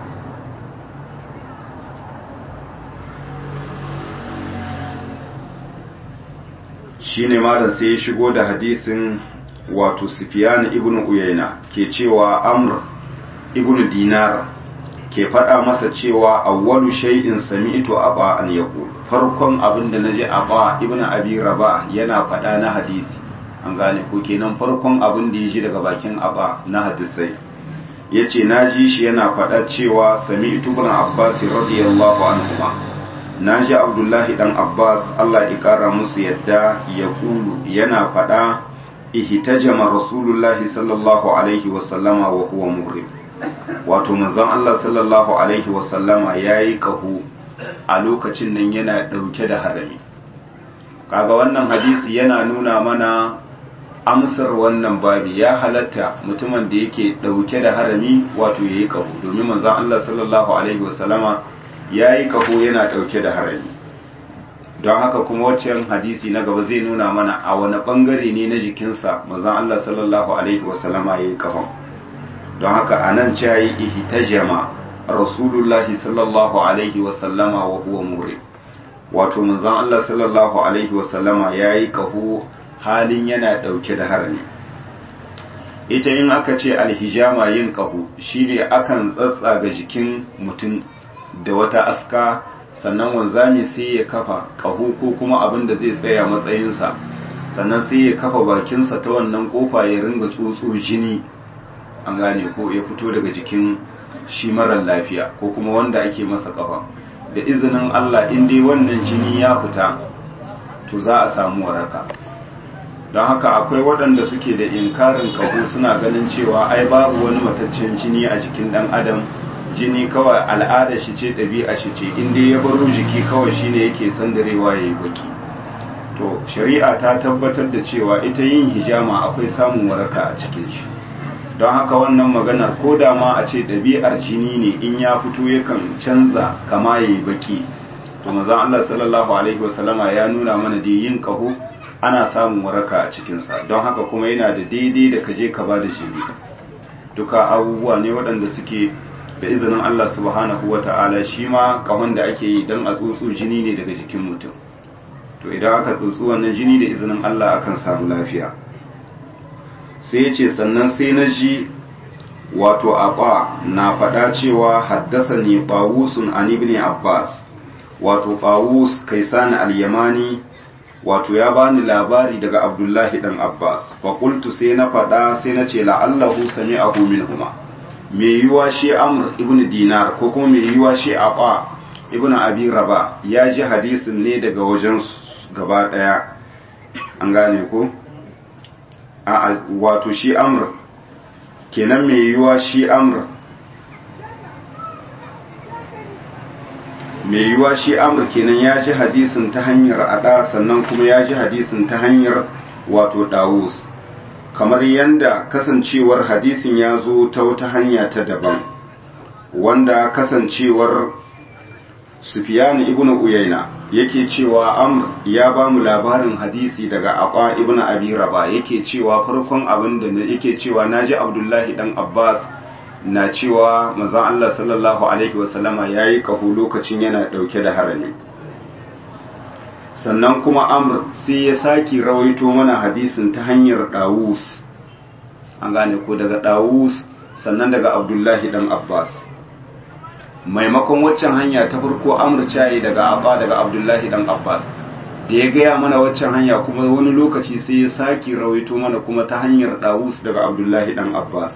shi ne malam sai ya shigo da hadisin wato sufiyan ibn uyayna ke cewa amr ibn dinar ke faɗa masa cewa awwalu shay'in sami'tu aba an yaqul farkon abin da naji aba ibnu abi raba yana faɗa na hadisi an gane ko kenan farkon abin da yaji daga bakin aba na hadisai yace naji shi yana faɗa cewa sami'tu ibn abbas radiyallahu anhuma naji abdullahi dan abbas Allah ya kara musu yadda ya kulu yana faɗa ihtajama rasulullahi sallallahu alaihi wa sallama wa huwa muhrim wato manzon Allah sallallahu alaihi wasallama ya yi kahu a lokacin nan yana ɗauke da harami kaga wannan hadisi yana nuna mana amsar wannan babi ya halatta mutumin da yake ɗauke da harami wato ya yi kahu domin manzon Allah sallallahu alaihi wasallama ya yi kahu yana ɗauke da harami don haka kuma waccan hadisi na gaba zai nuna mana a wani ɓangare ne na jikinsa manzon Allah sallallahu alaihi wasallama ya yi kahon don haka a nan ce yi ihtajama rasulullahi sallallahu alaihi wasallama wa huwa muri wato manzon Allah sallallahu alaihi wasallama ya yi kaho halin yana ɗauke da harami ita in aka ce alhijama yin kaho shine akan tsatsaga jikin mutum da wata aska sannan wanzami sai ya kafa kaho ko kuma abin da zai tsaya matsayinsa sannan sai ya kafa bakinsa ta wannan kofa ya ringa tsotso jini an gane ko ya fito daga jikin shi marar lafiya ko kuma wanda ake masa kafa da izinin Allah in dai wannan jini ya fita to za a samu waraka don haka akwai waɗanda suke da inkarin kaho suna ganin cewa ai babu wani mataccen jini a jikin ɗan adam jini kawai al'ada shi ce ɗabi'a shi ce inda ya baro jiki kawai shine yake sandarewa ya yi baki to shari'a ta tabbatar da cewa ita yin hijama akwai samun waraka a cikin shi don haka wannan maganar ko da ma a ce ɗabi'ar jini ne in ya fito yakan canza kama ya yi baki to mazan Allah sallallahu alaihi wasallama ya nuna mana da yin kaho ana samun waraka a cikinsa don haka kuma yana da daidai da kaje ka ba da jini duka abubuwa ne waɗanda suke da izinin Allah subhanahu wa ta'ala shi ma kahon da ake yi don a tsotso jini ne daga jikin mutum to idan aka tsotso wannan jini da izinin Allah akan samu lafiya sai ce sannan sai na ji wato aba na faɗa cewa haddasa ne ɓawusun an ibn abbas wato ɓawus kaisan al-yamani wato ya bani labari daga abdullahi dan abbas faƙultu sai na faɗa sai na ce la'allahu sami ahu minhuma mai yiwa shi amr ibn dinar ko kuma mai yiwa shi aba ibn abi raba ya ji hadisin ne daga wajen gaba ɗaya an gane ko a wato shi amr kenan mai yiwa shi amr mai yiwa shi amr kenan ya ji hadisin ta hanyar ada sannan kuma ya ji hadisin ta hanyar wato dawus kamar yanda kasancewar hadisin ya zo ta wata hanya ta daban wanda kasancewar sufyan ibn uyayna yake cewa amr ya ba mu labarin hadisi daga aba ibn abi raba yake cewa farkon abin da yake cewa naji abdullahi dan abbas na cewa manzon Allah sallallahu alaihi wasallama yayi kahu lokacin yana dauke da harami sannan kuma amr sai ya saki rawaito mana hadisin ta hanyar dawus an gane ko daga dawus sannan daga abdullahi dan abbas maimakon waccan hanya ta farko amr cayi daga abba daga abdullahi dan abbas da ya gaya mana waccan hanya kuma wani lokaci sai ya saki rawaito mana kuma ta hanyar dawus daga abdullahi dan abbas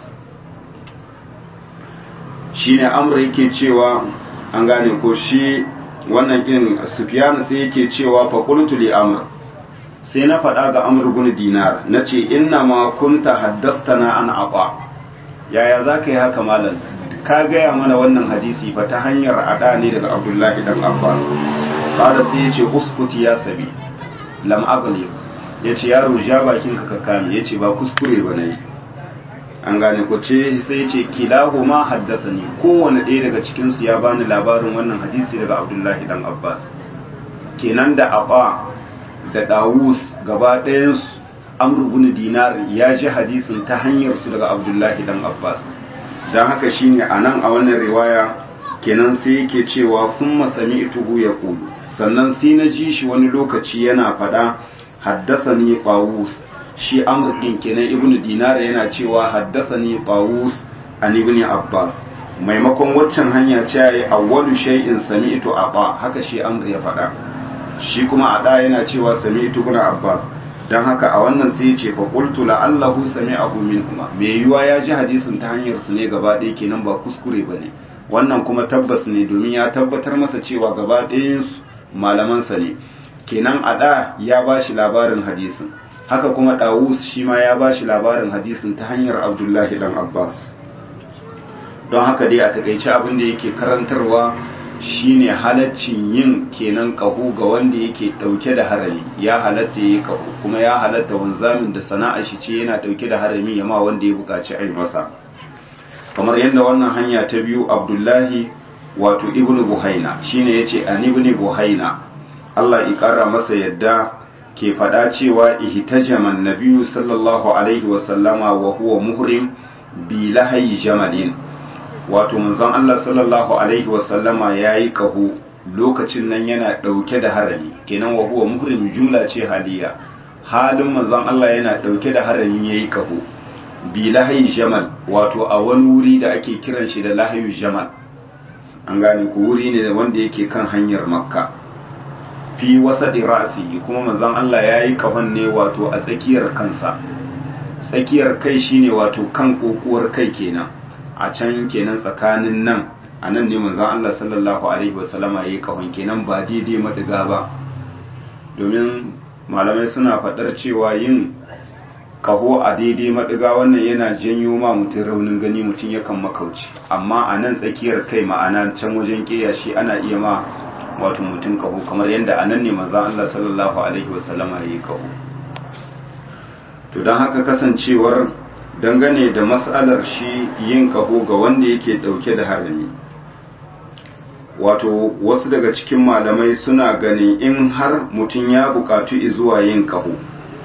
shine amr yake cewa an gane ko shi wannan kin sufyan sai yake cewa fa qultu li amr sai na faɗa ga amr bin dinar nace inna ma kunta haddathana an ata yaya zaka yi haka malam ka gaya mana wannan hadisi fa ta hanyar ada ne daga abdullahi dan abbas kada sai ya ce uskuti ya sabi lam agli ya ce yaro ja bakin ka ka kame ya ce ba kuskure ba nayi an gane ko ce sai ya ce kilahu ma haddasa ni kowane ɗaya daga cikin su ya bani labarin wannan hadisi daga abdullahi dan abbas kenan da aba da dawus gaba ɗayan su amr ibn dinar ya ji hadisin ta hanyar su daga abdullahi dan abbas don haka shine a nan a wannan riwaya kenan sai yake cewa kun masami ituhu ya kulu sannan sai na ji shi wani lokaci yana faɗa haddasa ni ɓawus shi amr ɗin kenan ibn dinar yana cewa haddasa ni ɓawus an ibn abbas maimakon waccan hanya ce ya yi awwalu shay'in sami ito a haka shi amr ya faɗa shi kuma a ɗa yana cewa sami ito ibn abbas don haka a wannan sai ce fa qultu la'allahu sami'ahu minhuma me yiwa ya ji hadisin ta hanyar su ne gaba ɗaya kenan ba kuskure bane wannan kuma tabbas ne domin ya tabbatar masa cewa gaba ɗayan su malaman sa ne kenan a da ya bashi labarin hadisin haka kuma Dawus shi ma ya bashi labarin hadisin ta hanyar Abdullahi dan Abbas don haka dai a takaice abin da yake karantarwa shine halaccin yin kenan kaho ga wanda yake dauke da harami ya halatta yi kaho kuma ya halatta wanzamin da sana'a shi ce yana dauke da harami ya ma wanda ya bukaci ai masa kamar yadda wannan hanya ta biyu abdullahi wato ibnu buhaina shine yace an ibnu buhaina Allah ya kara masa yadda ke fada cewa ihtajama nabiyyu sallallahu alaihi wa sallama wa huwa muhrim bi lahayi jamalin wato manzon Allah sallallahu alaihi wasallama ya yi kaho lokacin nan yana ɗauke da harami kenan wa huwa muhrim jumla ce haliya halin manzon Allah yana ɗauke da harami ya yi kaho bi lahayi jamal wato a wani wuri da ake kiran shi da lahayu jamal an gane ku wuri ne wanda yake kan hanyar makka fi wasa ra'asi kuma manzon Allah ya yi kahon ne wato a tsakiyar kansa tsakiyar kai shine wato kan kokuwar kai kenan a can kenan tsakanin nan a nan ne manzon Allah sallallahu alaihi wasallama yayi kahon kenan ba daidai madiga ba domin malamai suna faɗar cewa yin kaho a daidai maɗiga wannan yana janyo ma mutum raunin gani mutum yakan makauci amma a nan tsakiyar kai ma'ana can wajen ƙeya shi ana iya ma wato mutum kaho kamar yadda a nan ne manzan Allah sallallahu alaihi wasallama ya yi kaho to don haka kasancewar dangane da matsalar shi yin kaho ga wanda yake ɗauke da harami wato wasu daga cikin malamai suna ganin in har mutum ya buƙatu zuwa yin kaho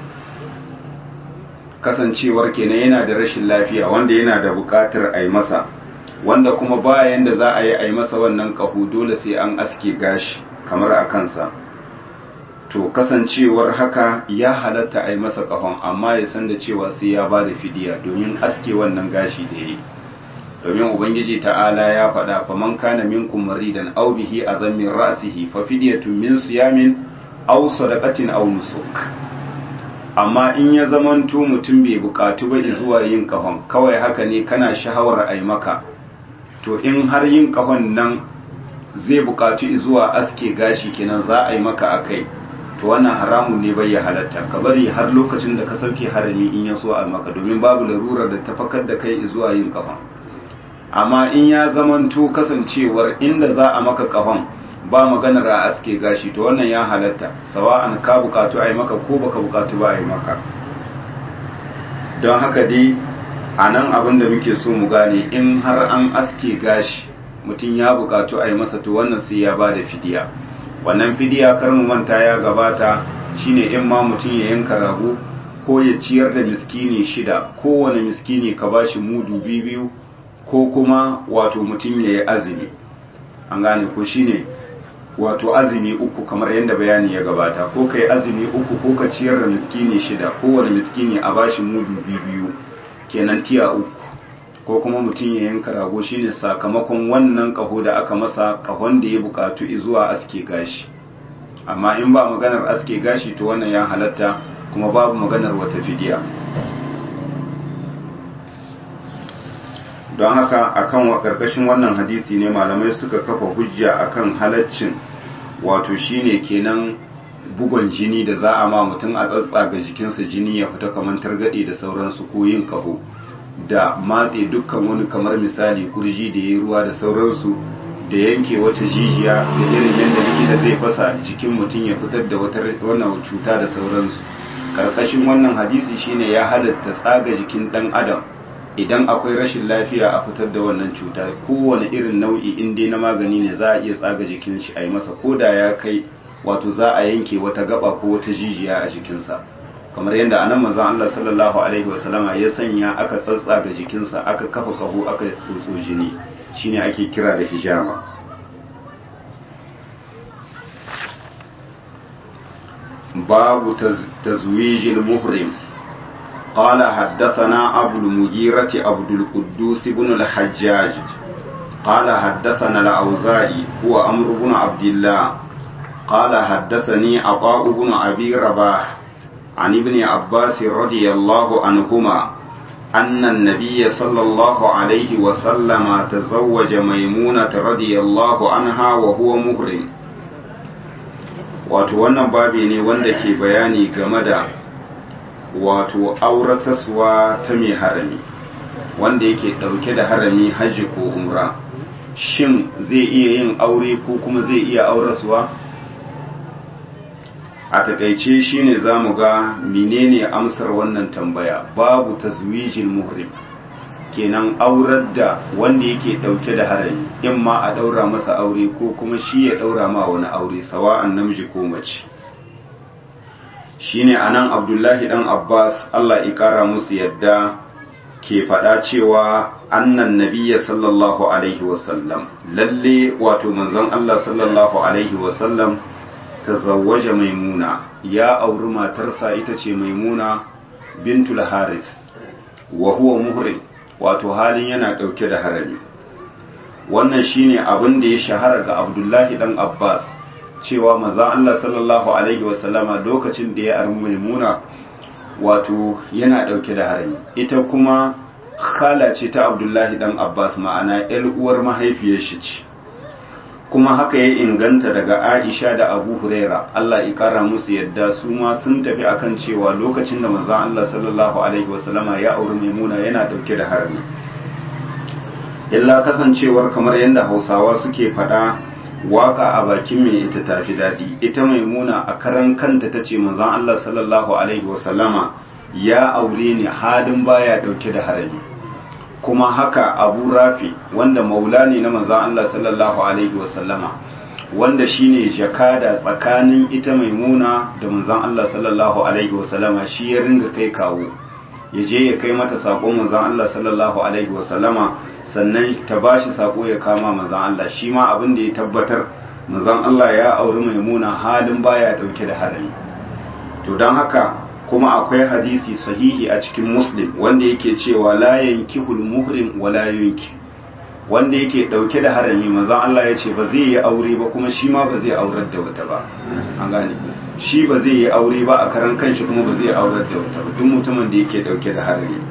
kasancewar kenan yana da rashin lafiya wanda yana da buƙatar a yi masa wanda kuma bayan da za a yi a yi masa wannan kaho dole sai an aske gashi kamar a kansa to kasancewar haka ya halatta a yi masa kahon amma ya san da cewa sai ya ba da fidiya domin aske wannan gashi da ya yi domin ubangiji ta'ala ya faɗa faman kana minkum maridan aw bihi azam min ra'sihi fa fidyatun min siyamin aw sadaqatin aw nusuk amma in ya zamanto mutum bai bukatu ba zuwa yin kahon kawai haka ne kana shahawar ai maka to in har yin kahon nan zai bukatu zuwa aske gashi kenan za a yi maka akai to wannan haramun ne bai ya halatta ka bari har lokacin da ka sauke harami in ya so a maka domin babu larurar da ta fakar da kai zuwa yin kahon amma in ya zamanto kasancewar inda za a maka kahon ba maganar a aske gashi to wannan ya halatta sawa'an ka bukatu a yi maka ko baka bukatu ba a yi maka don haka dai a nan abin da muke so mu gane in har an aske gashi mutum ya bukatu a yi masa to wannan sai ya ba da fidiya wannan fidiya kar mu manta ya gabata shine in ma mutum ya yanka rago ko ya ciyar da miskini shida kowane miskini ka bashi mudu biyu ko kuma wato mutum ya yi azumi an gane ko shine wato azumi uku kamar yadda bayani ya gabata ko ka yi azumi uku ko ka ciyar da miskini shida kowane miskini a bashi mudu biyu kenan tiya uku ko kuma mutum ya yanka rago shine sakamakon wannan kaho da aka masa kahon da ya bukatu zuwa aske gashi amma in ba maganar aske gashi to wannan ya halatta kuma babu maganar wata fidiya don haka akan karkashin wannan hadisi ne malamai suka kafa hujja akan halaccin wato shine kenan bugon jini da za a ma mutum a tsatsaga jikinsa jini ya fita kamar targaɗe da sauransu ko yin kaho da matse dukkan wani kamar misali kurji da ya ruwa da sauransu da yanke wata jijiya da irin yadda likita zai fasa jikin mutum ya fitar da wata wannan cuta da sauransu karkashin wannan hadisi shine ya halatta tsaga jikin dan adam idan akwai rashin lafiya a fitar da wannan cuta kowane irin nau'i in dai na magani ne za a iya tsaga jikin shi a yi masa koda ya kai wato za a yanke wata gaba ko wata jijiya a jikinsa kamar yadda anan manzon Allah sallallahu alaihi wasallama ya sanya aka tsatsaga jikinsa aka kafa kaho aka tsotso jini shine ake kira da hijama babu tazwijil muhrim قال حدثنا أبو المجيرة عبد القدوس بن الحجاج قال حدثنا الأوزاعي هو أمر بن عبد الله قال حدثني عطاء بن أبي رباح عن ابن عباس رضي الله عنهما أن النبي صلى الله عليه وسلم تزوج ميمونة رضي الله عنها وهو مهرم wato wannan babi ne wanda ke bayani game da wato aurataswa ta mai harami wanda yake ɗauke da harami hajji ko umra shin zai iya yin aure ko kuma zai iya auraswa a takaice shine za mu ga menene amsar wannan tambaya babu tazwijin muhrim kenan aurar da wanda yake dauke da harami in ma a daura masa aure ko kuma shi ya daura ma wani aure sawa'an namiji ko mace shine anan abdullahi dan abbas allah ya kara musu yadda ke faɗa cewa annan nabiyya sallallahu alaihi wasallam lalle wato manzon allah sallallahu alaihi wasallam tazawwaja maimuna ya auri matarsa ita ce maimuna bintul haris wa huwa muhrim wato halin yana ɗauke da harami wannan shine abin da ya shahara ga abdullahi dan abbas cewa maza allah sallallahu alaihi wasallama lokacin da ya armi maimuna wato yana ɗauke da harami ita kuma khala ce ta abdullahi dan abbas ma'ana yar uwar mahaifiyar shi ce kuma haka ya inganta daga Aisha da Abu Huraira Allah ya kara musu yadda su ma sun tafi akan cewa lokacin da manzon Allah sallallahu alaihi wasallama ya auri Maimuna yana dauke da harami illa kasancewar kamar yadda Hausawa suke faɗa waka a bakin mai ita tafi daɗi ita Maimuna a karan kanta tace manzon Allah sallallahu alaihi wasallama ya aure ni halin baya dauke da harami kuma haka abu rafi wanda maula ne na manzan Allah sallallahu Alaihi wasallama wanda shine jakada tsakanin ita maimuna da manzan Allah sallallahu Alaihi wasallama shi ya ringa kai kawo ya je ya kai mata sako manzan Allah sallallahu Alaihi wasallama sannan ta ba shi sako ya kama manzan Allah shi ma abin da ya tabbatar manzan Allah ya auri maimuna halin baya dauke da harami to don haka kuma akwai hadisi sahihi a cikin muslim wanda yake cewa la yankihul muhrim wa la yunki wanda yake dauke da harami manzon Allah ya ce ba zai yi aure ba kuma shi ma ba zai aurar da wata ba an gane shi ba zai yi aure ba a karan kanshi kuma ba zai aurar da wata ba duk mutumin da yake dauke da harami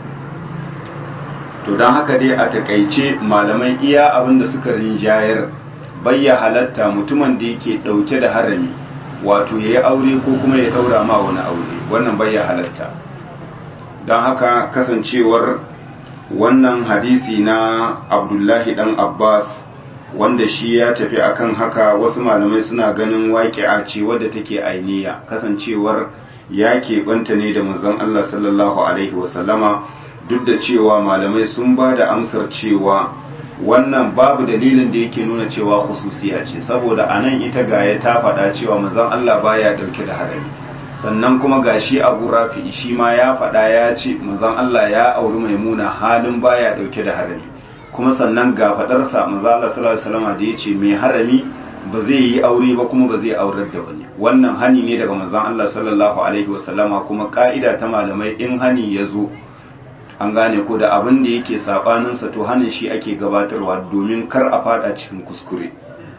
to don haka dai a takaice malamai iya abin da suka rinjayar bayya halatta mutumin da yake dauke da harami wato ya yi aure ko kuma ya daura ma wani aure wannan bai ya halatta don haka kasancewar wannan hadisi na abdullahi dan abbas wanda shi ya tafi akan haka wasu malamai suna ganin waƙi'a ce wadda take ainiya kasancewar ya keɓanta ne da manzon allah sallallahu alaihi wasallama duk da cewa malamai sun ba da amsar cewa wannan babu dalilin da yake nuna cewa khususiya ce saboda anan ita gaya ta faɗa cewa manzon Allah baya dauke da harami sannan kuma gashi Abu Rafi shi ma ya faɗa ya ce manzon Allah ya auri Maimuna halin baya dauke da harami kuma sannan ga fadar sa manzon Allah sallallahu alaihi wasallam da yace mai harami ba zai yi aure ba kuma ba zai aurar da wani wannan hani ne daga manzon Allah sallallahu alaihi wasallama kuma ka'ida ta malamai in hani ya zo an gane ko da abin da yake sabaninsa to hannun shi ake gabatarwa domin kar a fada cikin kuskure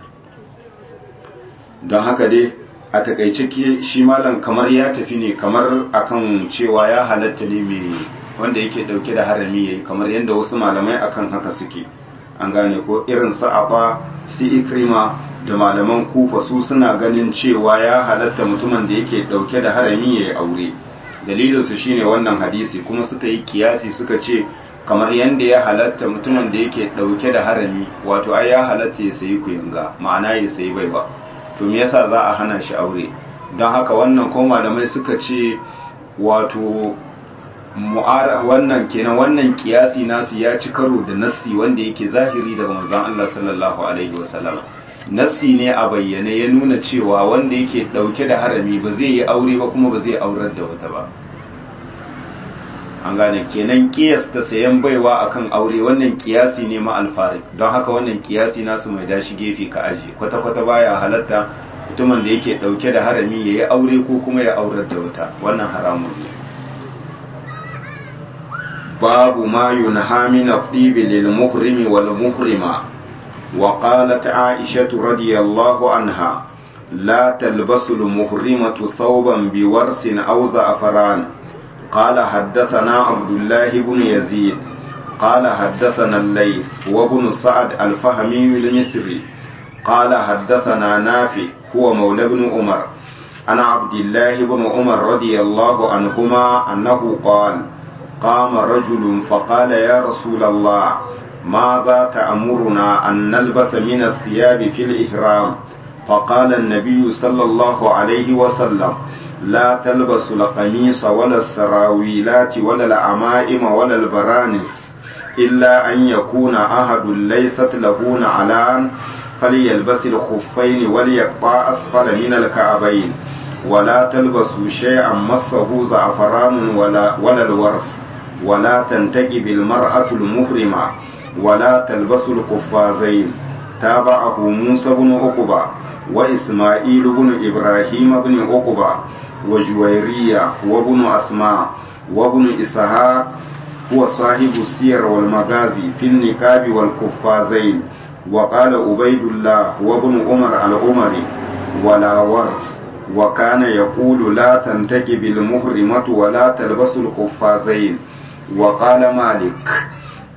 don haka dai a takaice ke shi malam kamar ya tafi ne kamar akan cewa ya halatta ne mai wanda yake dauke da harami yayi kamar yadda wasu malamai akan haka suke an gane ko irin sa'afa si ikrima da malaman kufa su suna ganin cewa ya halatta mutumin da yake dauke da harami yayi aure dalilinsu shine wannan hadisi kuma suka yi kiyasi suka ce kamar yadda ya halatta mutumin da yake dauke da harami wato ai ya halatta ya sayi kuyanga ma'ana ya sayi baiwa to me yasa za a hana shi aure don haka wannan ko malamai suka ce wato mu'ara wannan kenan wannan kiyasi nasu ya ci karo da nassi wanda yake zahiri daga manzon Allah sallallahu alaihi wasallam nassi ne a bayyane ya nuna cewa wanda yake dauke da harami ba zai yi aure ba kuma ba zai aurar da wata ba an gane kenan kiyasta sayan baiwa akan aure wannan kiyasi ne ma alfarik don haka wannan kiyasi nasu mai dashi gefe ka aje kwata-kwata baya halatta mutumin da yake dauke da harami ya yi aure ko kuma ya aurar da wata wannan haramun ne babu ma yunha min at-tib lil muhrimi wal muhrima وقالت عائشة رضي الله عنها لا تلبس المحرمة ثوبا بورس أو زعفران قال حدثنا عبد الله بن يزيد قال حدثنا الليث وابن سعد الفهمي المصري قال حدثنا نافع هو مولى بن عمر عن عبد الله بن عمر رضي الله عنهما أنه قال قام رجل فقال يا رسول الله ماذا تأمرنا أن نلبس من الثياب في الإحرام فقال النبي صلى الله عليه وسلم لا تلبسوا القميص ولا السراويلات ولا العمائم ولا البرانس إلا أن يكون أحد ليست له نعلان فليلبس الخفين وليقطع أسفل من الكعبين ولا تلبسوا شيئا مسه زعفران ولا, ولا الورس ولا تنتجب المرأة المحرمة ولا تلبسوا القفازين تابعه موسى بن عقبة وإسماعيل بن إبراهيم بن عقبة وجويرية وابن أسماء وابن إسحاق هو صاحب السير والمغازي في النكاب والقفازين وقال عبيد الله وابن عمر العمري ولا ورس وكان يقول لا تنتكب المحرمة ولا تلبس القفازين وقال مالك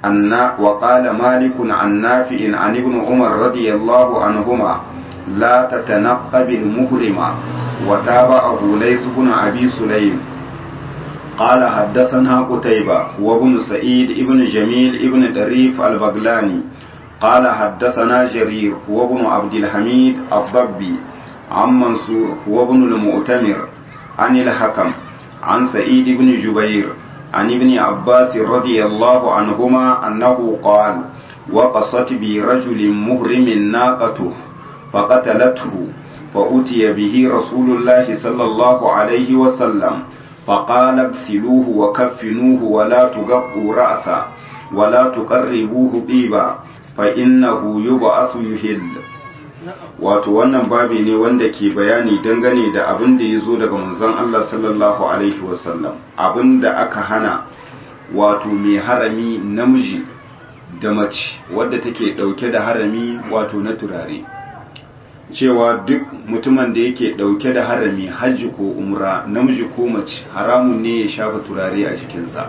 أن وقال مالك عن نافع عن ابن عمر رضي الله عنهما لا تتنقب المهرم وتابعه ليس بن أبي سليم قال حدثنا قتيبة وابن سعيد ابن جميل ابن دريف البغلاني قال حدثنا جرير وابن عبد الحميد الضبي عن منصور وابن المؤتمر عن الحكم عن سعيد بن جبير عن ابن عباس رضي الله عنهما أنه قال وقصت برجل مهرم ناقته فقتلته فأتي به رسول الله صلى الله عليه وسلم فقال اغسلوه وكفنوه ولا تغطوا رأسا ولا تقربوه طيبا فإنه يبعث يهل wato wannan babi ne wanda ke bayani dangane da abin da ya zo daga manzon Allah sallallahu alaihi wasallam abin da aka hana wato mai harami namiji da mace wadda take dauke da harami wato na turare cewa duk mutumin da yake dauke da harami hajji ko umra namiji ko mace haramun ne ya shafa turare a jikinsa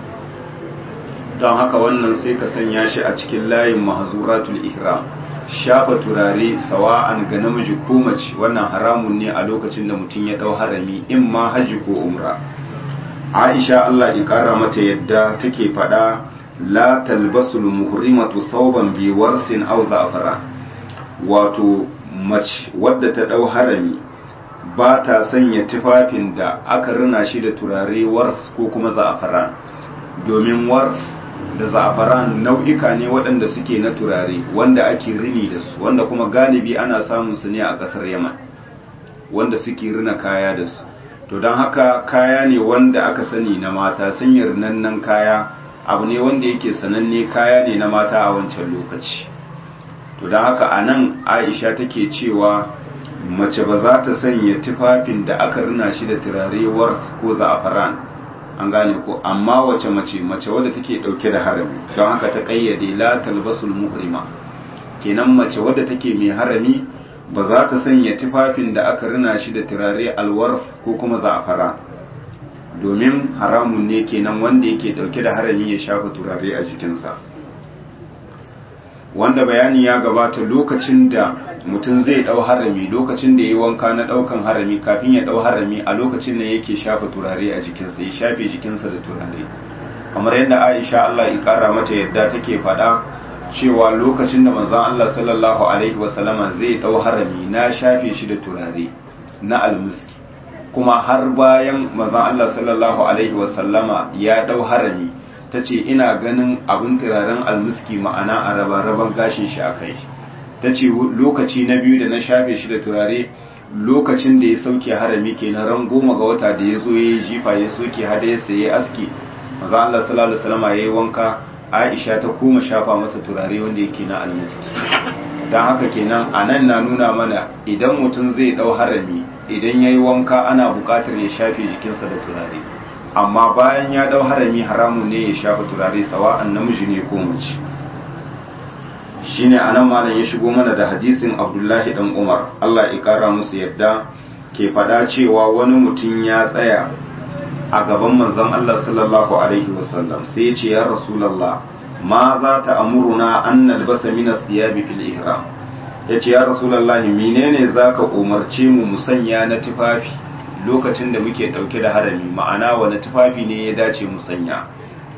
don haka wannan sai ka sanya shi a cikin layin mahzuratul ihram shafa turare sawa'an ga namiji ko mace wannan haramun ne a lokacin da mutum ya dau harami in ma hajji ko umra Aisha Allah ya kara mata yadda take faɗa la talbasul muhrimatu thawban bi warsin aw za'fara wato mace wadda ta dau harami ba ta sanya tufafin da aka rina shi da turare wars ko kuma za'afaran domin wars da za'afaran nau'ika ne waɗanda suke na turare wanda ake rini da su wanda kuma galibi ana samun su ne a ƙasar yaman wanda suke rina kaya da su to don haka kaya ne wanda aka sani na mata sun yi rinannan kaya abu ne wanda yake sananne kaya ne na mata a wancan lokaci to don haka a nan aisha take cewa mace ba za ta sanya tufafin da aka rina shi da turare wars ko za'afaran an gane ko amma wace mace mace wadda take dauke da harami don haka ta kayyade la talbasul muhrima kenan mace wadda take mai harami ba za ta sanya tufafin da aka rina shi da turare alwars ko kuma za'afara domin haramun ne kenan wanda yake dauke da harami ya shafa turare a jikinsa wanda bayani ya gabata lokacin da mutum zai dau harami lokacin da ya yi wanka na daukan harami kafin ya dau harami a lokacin da yake shafa turare a jikinsa ya shafe jikinsa da turare kamar yadda aisha Allah ya kara mata yadda take faɗa cewa lokacin da manzon Allah sallallahu alaihi wasallama zai dau harami na shafe shi da turare na almuski kuma har bayan manzon Allah sallallahu alaihi wasallama ya dau harami ta ce ina ganin abin turaren almuski ma'ana a raba-raban gashin shi a kai ta ce lokaci na biyu da na shafe shi da turare lokacin da ya sauke harami ke na ran goma ga wata da ya zo ya yi jifa ya soke hada ya saye aski maza Allah sallallahu alaihi wasallam ya yi wanka Aisha ta koma shafa masa turare wanda yake na almiski dan haka kenan anan na nuna mana idan mutum zai dau harami idan yayi wanka ana buƙatar ya shafe jikinsa da turare amma bayan ya dau harami haramun ne ya shafa turare sawa'an namiji ne ko mace shine anan malam ya shigo mana da hadisin Abdullahi dan Umar Allah ya kara musu yadda ke faɗa cewa wani mutum ya tsaya a gaban manzon Allah sallallahu alaihi wasallam sai ya ce ya rasulullah ma za ta amuruna an nalbasa min as-siyabi fil ihram yace ya rasulullah menene zaka umarce mu mu sanya na tufafi lokacin da muke dauke da harami ma'ana wani tufafi ne ya dace mu sanya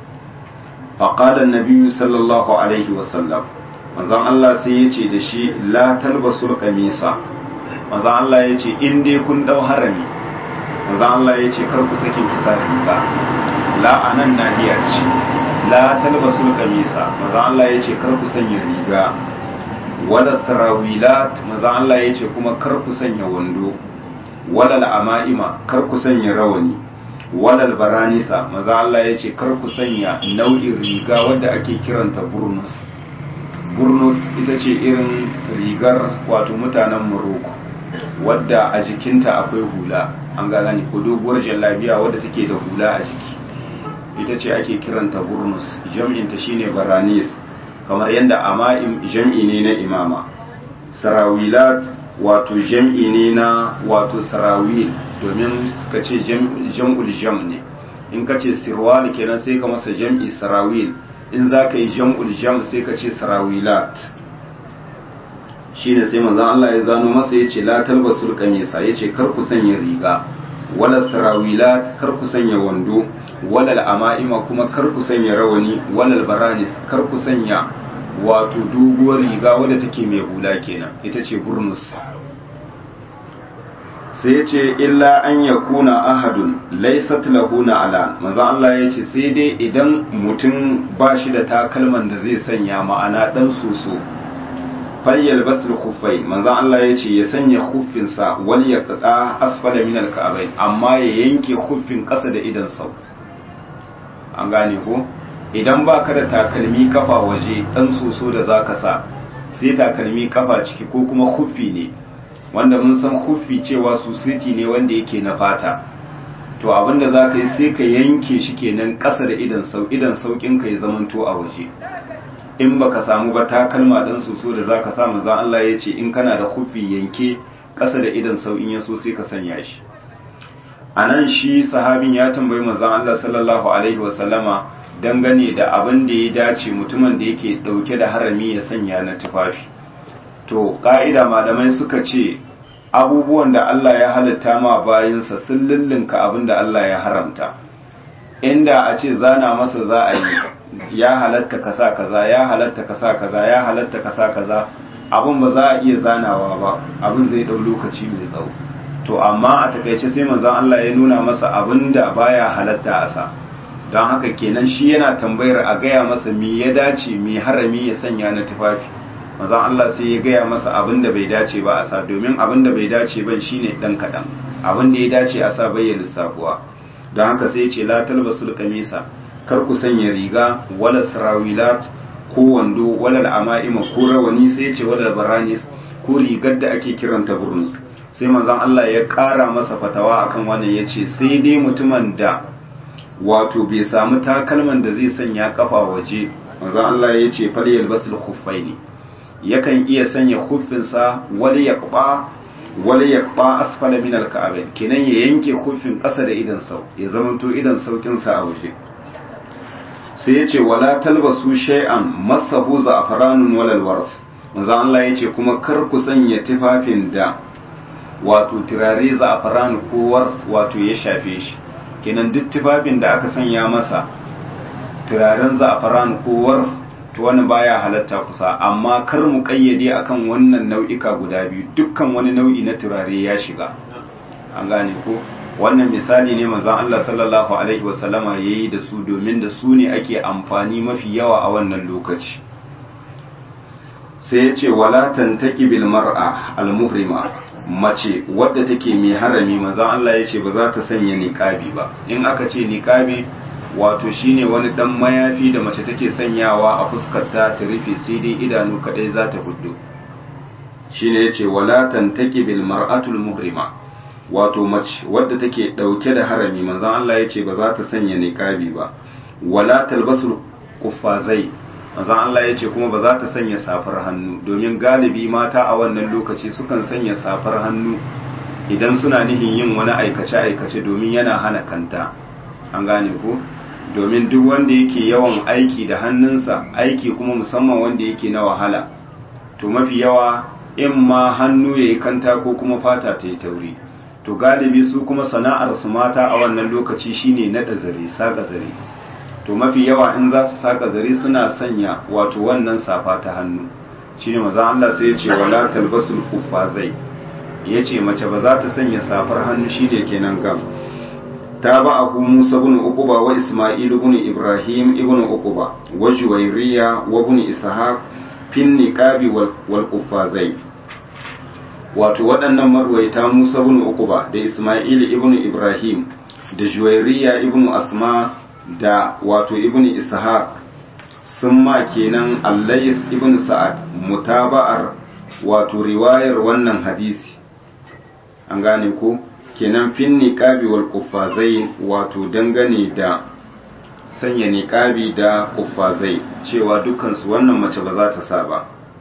faqala an-nabi sallallahu alaihi wasallam manzon Allah sai ya ce da shi la talbasul qamisa manzon Allah ya ce in dai kun dau harami manzon Allah ya ce kar ku sake kisa riga la anan nahiya ce la talbasul qamisa manzon Allah ya ce kar ku sanya riga wala sarawilat manzon Allah ya ce kuma kar ku sanya wando wala ama'ima kar ku sanya rawani wala baranisa manzon Allah ya ce kar ku sanya nau'in riga wadda ake kiranta burnus burnus ita ce irin rigar wato mutanen morocco wadda a jikinta akwai hula an ga gani ko doguwar jallabiya wadda take da hula a jiki ita ce ake kiranta burnus jam'inta shine baranis kamar yadda ama'im jam'i ne na imama sarawilat wato jam'i ne na wato sarawil domin suka ce jam'ul jam ne in ka ce sirwal kenan sai ka masa jam'i sarawil in za ka yi jam'ul jam sai ka ce sarawilat shi ne sai manzan Allah ya zano masa ya ce latal basul kamisa ya ce kar ku sanya riga wala sarawilat kar ku sanya wando walal ama'ima kuma kar ku sanya rawani walal baranis kar ku sanya wato doguwar riga wadda take mai hula kenan ita ce burnus sai ya ce illa an ya kuna ahadun laisat lahu na ala maza Allah ya ce sai dai idan mutum ba shi da takalman da zai sanya ma'ana dan soso fayyal basul kuffai manzan Allah ya ce ya sanya huffinsa wani ya kada asfala min alka'abai amma ya yanke huffin ƙasa da idan sau an gane ko idan ba ka da takalmi kafa waje dan soso da za ka sa sai takalmi kafa ciki ko kuma huffi ne wanda mun san huffi cewa susiti ne wanda yake na fata to abinda za ka yi sai ka yanke shi kenan ƙasa da idan sau idan saukin ka ya zamanto a waje in baka samu ba takalma dan soso da zaka sa manzo Allah ya ce in kana da huffi yanke ƙasa da idan sau in ya so sai ka sanya shi anan shi sahabin ya tambayi manzo Allah sallallahu alaihi wa sallama dangane da abin da ya dace mutumin da yake dauke da harami ya sanya na tufafi to ka'ida malamai suka ce abubuwan da Allah ya halitta ma bayinsa sun lullunka abin da Allah ya haramta inda a ce zana masa za a yi ya halatta kasa kaza ya halatta kasa kaza ya halatta kasa kaza abin ba za a iya zanawa ba abin zai dau lokaci mai tsawo to amma a takaice sai manzon Allah ya nuna masa abin da baya halatta a sa don haka kenan shi yana tambayar a gaya masa me ya dace me harami ya sanya na tufafi manzon Allah sai ya gaya masa abin da bai dace ba a sa domin abin da bai dace ban shine dan kadan abin da ya dace a sa bayyana lissafuwa don haka sai ya ce la talbasul kamisa kar ku sanya riga wala sarawilat ko wando wala ama'ima ko rawani sai ya ce wala baranis ko rigar da ake kiranta burnus sai manzon Allah ya ƙara masa fatawa akan wannan ya ce sai dai mutumin da wato bai samu takalman da zai sanya kafa waje manzon Allah ya ce fal yalbasul khuffaini yakan iya sanya khuffinsa wala yaqba wala yaqba asfala min alka'abain kenan ya yanke khuffin ƙasa da idan sau ya zamanto idan saukin sa a waje sai ya ce wala talbasu shay'an masahu za'faranun walal wars manzo Allah ya ce kuma kar ku sanya tufafin da wato turare za'faran ko wars wato ya shafe shi kenan duk tufafin da aka sanya masa turaren za'faran ko wars to wani baya halatta kusa amma kar mu kayyade akan wannan nau'ika guda biyu dukkan wani nau'i na turare ya shiga an gane ko wannan misali ne manzon Allah sallallahu alaihi wasallama yayi da su domin da su ne ake amfani mafi yawa a wannan lokaci sai ya ce wala tantaki bil mar'a al muhrima mace wadda take mai harami manzon Allah ya ce ba za ta sanya niqabi ba in aka ce niqabi wato shine wani dan mayafi da mace take sanyawa a fuskarta ta rufe sai dai idanu kadai za ta hudu shine yace wala tantaki bil mar'atul muhrima wato mace wadda take dauke da harami manzon Allah yace ba za ta sanya niqabi ba wala talbasul kuffazai manzon Allah yace kuma ba za ta sanya safar hannu domin galibi mata a wannan lokaci sukan sanya safar hannu idan suna nihin yin wani aikace aikace domin yana hana kanta an gane ko domin duk wanda yake yawan aiki da hannunsa aiki kuma musamman wanda yake na wahala to mafi yawa in ma hannu ya yi kanta ko kuma fata ta yi tauri to galibi su kuma sana'ar su mata a wannan lokaci shine naɗa zare saka zare to mafi yawa in za su saka zare suna sanya wato wannan safa ta hannu shine maza Allah sai ya ce wala talbasul kuffazai yace mace ba za ta sanya safar hannu shine kenan gam تابعه موسى بن عقبة وإسماعيل بن إبراهيم ابن عقبة وجويرية وابن إسحاق في النقاب والقفازين wato waɗannan marwaita Musa ibn Uqba da Isma'il ibn Ibrahim da Juwairiya ibn Asma da wato ibn Ishaq sun ma kenan Allays ibn Sa'ad mutaba'ar wato riwayar wannan hadisi an gane ko kenan fin niqabi wal kuffazai wato dangane da sanya niqabi da kuffazai cewa dukkan su wannan mace ba za ta sa ba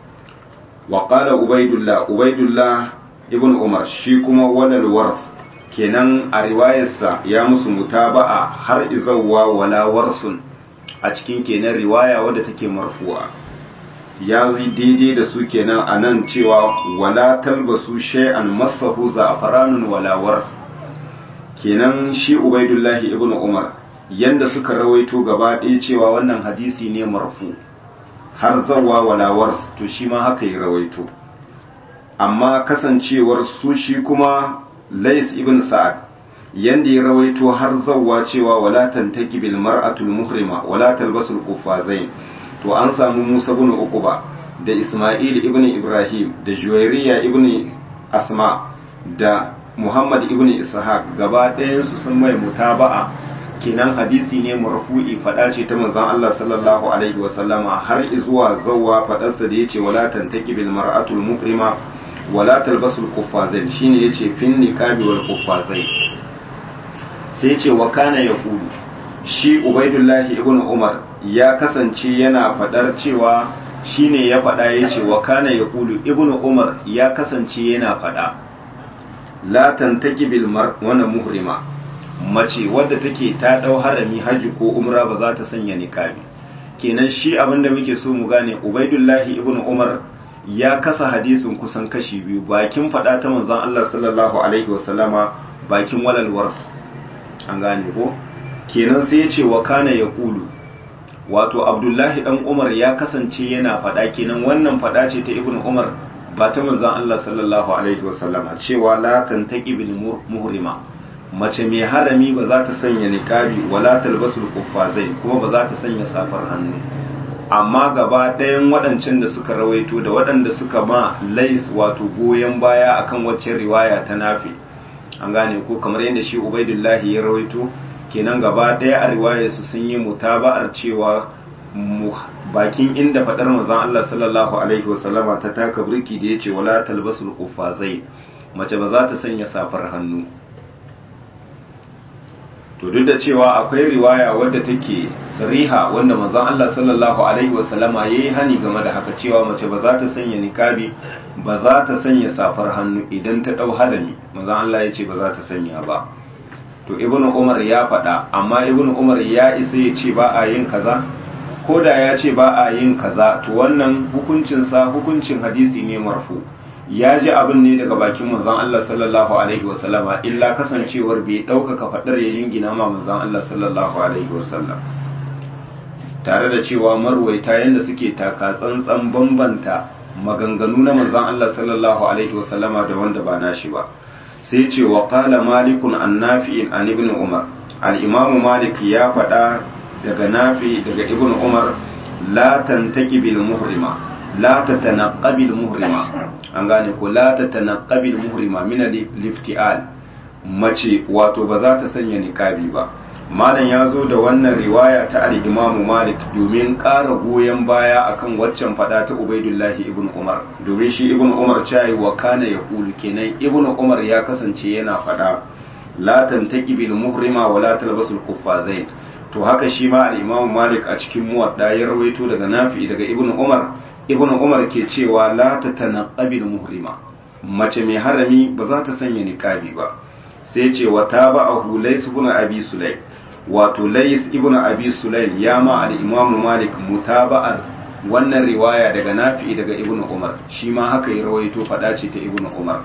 wa qala ubaidullah ubaidullah ibn umar shi kuma walal wars kenan a riwayarsa ya musu mutaba'a har izawa wala warsun a cikin kenan riwaya wadda take marfu'a ya yi daidai da su kenan a nan cewa wala talbasu shay'an masahu za'faranun wala wars kenan shi ubaidullahi ibn umar yanda suka rawaito gaba ɗaya cewa wannan hadisi ne marfu har zawa wala wars to shi ma haka ya rawaito amma kasancewar su shi kuma lais ibn sa'ad yanda ya rawaito har zawwa cewa wala tantaki bil mar'atul muhrima wala talbasul qufazain to an samu Musa ibn Uqba da Isma'il ibn Ibrahim da Juwairiya ibn Asma da Muhammad ibn Ishaq gaba ɗayan su sun mai mutaba'a kenan hadisi ne marfu'i fada ce ta manzon Allah sallallahu alaihi wa sallama har zuwa zawwa fadarsa da yace wala tantaki bil mar'atul muhrima wala talbasul qufazain shine yace fin niqabi wal qufazain sai ce wa kana ya kulu shi ubaidullahi ibn umar ya kasance yana fadar cewa shine ya fada ya ce wa kana ya kulu ibn umar ya kasance yana fada la tantaki bil mar wana muhrima mace wadda take ta dau harami haji ko umra ba za ta sanya niqabi kenan shi abinda muke so mu gane ubaidullahi ibn umar ya kasa hadisin kusan kashi biyu bakin fada ta manzon Allah sallallahu alaihi wasallama bakin walalwar an gane ko kenan sai ya ce wa kana ya kulu wato abdullahi dan umar ya kasance yana fada kenan wannan fada ce ta ibnu umar ba ta manzon Allah sallallahu alaihi wasallama cewa la tantaqi bil muhrima mace mai harami ba za ta sanya niqabi wala talbasul quffazai kuma ba za ta sanya safar hannu amma gaba ɗayan waɗancan da suka rawaito da waɗanda suka ma lais wato goyon baya akan wacce riwaya ta nafi an gane ko kamar yadda shi ubaidullahi ya rawaito kenan gaba ɗaya a riwayarsu sun yi mutaba'ar cewa bakin inda faɗar manzon Allah sallallahu alaihi wasallama ta taka burki da yace wala talbasul qufazai mace ba za ta sanya safar hannu to duk da cewa akwai riwaya wadda take sariha wanda manzon Allah sallallahu alaihi wasallama yayi hani game da haka cewa mace ba za ta sanya niqabi ba za ta sanya safar hannu idan ta dau harami manzon Allah ya ce ba za ta sanya ba to ibnu umar ya faɗa amma ibnu umar ya isa ya ce ba a yin kaza ko da ya ce ba a yin kaza to wannan hukuncin sa hukuncin hadisi ne marfu ya ji abin ne daga bakin manzon Allah sallallahu alaihi wasallama illa kasancewar bai ɗaukaka faɗar ya jingina ma manzon Allah sallallahu alaihi wasallam tare da cewa marwaita yadda suke taka tsantsan bambanta maganganu na manzon Allah sallallahu alaihi wasallama da wanda ba nashi ba sai ce wa qala malikun an nafi'in an ibn umar al-imam malik ya faɗa daga nafi daga ibn umar la tantaki bil muhrima la tatanaqabil muhrima an gane ko la tatanaqabil muhrima min al-iftial mace wato ba za ta sanya niqabi ba malam ya zo da wannan riwaya ta al-imamu malik domin ƙara goyon baya akan waccan fada ta ubaidullahi ibn umar domin shi ibn umar cayi wa kana ya kulu kenan ibn umar ya kasance yana fada la tantaki bil muhrima wa la talbasul kuffazain to haka shi ma al-imamu malik a cikin muwadda ya rawaito daga nafi daga ibn umar ibn umar ke cewa la tatanaqabil muhrima mace mai harami ba za ta sanya niqabi ba sai ce wa tabahu lays ibn abi sulaym wato lays ibn abi sulaym ya ma al-imam malik mutaba'ar wannan riwaya daga nafi daga ibn umar shi ma haka ya rawaito fada ce ta ibn umar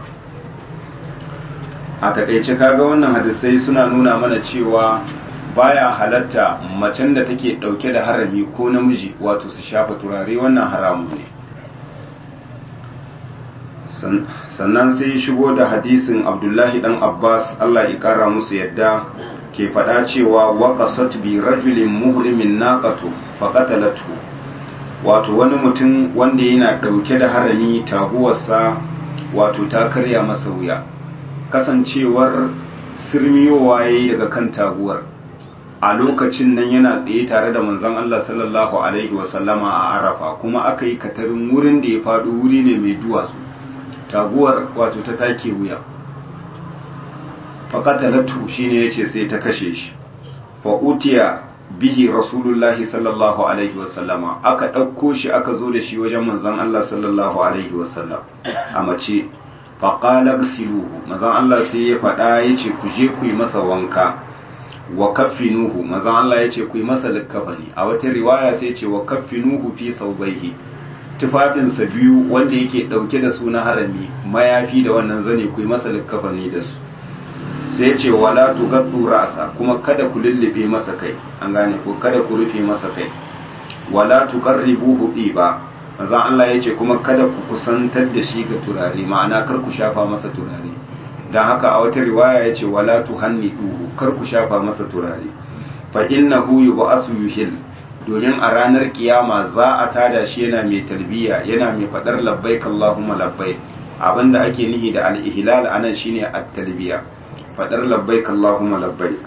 a takaice kaga wannan hadisai suna nuna mana cewa baya halatta macen da take dauke da harami ko namiji wato su shafa turare wannan haramu ne sannan sai shigo da hadisin abdullahi dan abbas allah ya kara musu yadda ke faɗa cewa waƙasat bi rajulin muhrimin naqatu faqatalatu wato wani mutum wanda yana ɗauke da harami taguwarsa wato ta karya masa wuya kasancewar sirmiyowa yayi daga kan taguwar a lokacin nan yana tsaye tare da manzon Allah sallallahu alaihi wasallama a arafa kuma aka yi katarin wurin da ya faɗo wuri ne mai duwatsu taguwar wato ta take wuya faƙatalatu shi ne ya ce sai ta kashe shi fa'utiya bihi rasulullahi sallallahu alaihi wasallama aka ɗauko shi aka zo da shi wajen manzan Allah sallallahu alaihi wasallam a mace faƙalar siluhu manzan Allah sai ya faɗa ya ce ku je ku yi masa wanka wa kaffinuhu manzon Allah ya ce ku yi masa likkafani a wata riwaya sai ce wa kaffinuhu fi saubaihi tufafinsa biyu wanda yake dauke da su na harami mayafi da wannan zane ku yi masa likkafani da su sai ce wala tugaddu ra'sa kuma kada ku lullube masa kai an gane ko kada ku rufe masa kai wala tuqarribuhu ba manzon Allah ya ce kuma kada ku kusantar da shi ga turare ma'ana kar ku shafa masa turare dan haka a wata riwaya ya ce wala tuhanniduhu kar ku shafa masa turare fa innahu yub'asu yuhil domin a ranar kiyama za a tada shi yana mai talbiya yana mai fadar labbaik Allahumma labbaik abinda ake nihi da al-ihlal anan shine at-talbiya fadar labbaik Allahumma labbaik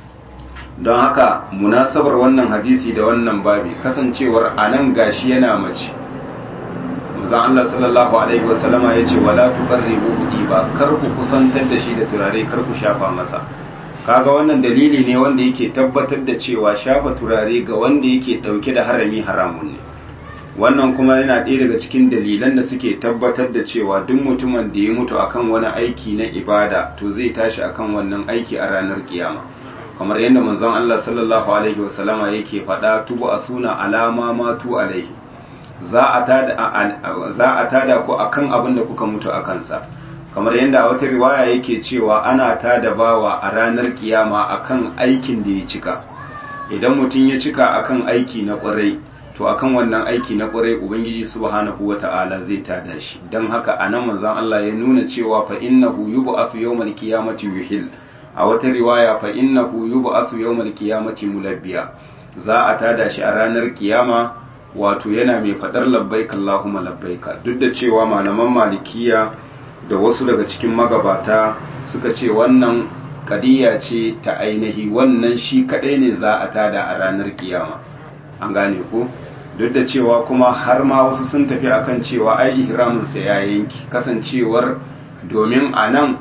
don haka munasabar wannan hadisi da wannan babi kasancewar anan gashi yana mace manzon Allah sallallahu alaihi wasallama yace wala tuqarribu ba kar ku kusantar da shi da turare kar ku shafa masa kaga wannan dalili ne wanda yake tabbatar da cewa shafa turare ga wanda yake dauke da harami haramun ne wannan kuma yana ɗaya daga cikin dalilan da suke tabbatar da cewa duk mutumin da ya mutu akan wani aiki na ibada to zai tashi akan wannan aiki a ranar kiyama kamar yadda manzon Allah sallallahu alaihi wasallama yake faɗa tubu asuna alama matu alaihi za a tada za a tada ku akan abin da kuka mutu akan sa kamar yadda a wata riwaya yake cewa ana tada bawa a ranar kiyama akan aikin da ya cika idan mutum ya cika akan aiki na kwarai to akan wannan aiki na kwarai ubangiji subhanahu wata'ala zai tada shi dan haka anan manzon Allah ya nuna cewa fa innahu yub'athu yawmal qiyamati yuhil a wata riwaya fa innahu yub'athu yawmal qiyamati mulabbiya za a tada shi a ranar kiyama wato yana mai fadar labbaik Allahumma labbaika duk da cewa malaman malikiya da wasu daga cikin magabata suka ce wannan kadiya ce ta ainihi wannan shi kadai ne za a tada a ranar kiyama an gane ko duk da cewa kuma har ma wasu sun tafi akan cewa ai ihraminsa ya yanki kasancewar domin a nan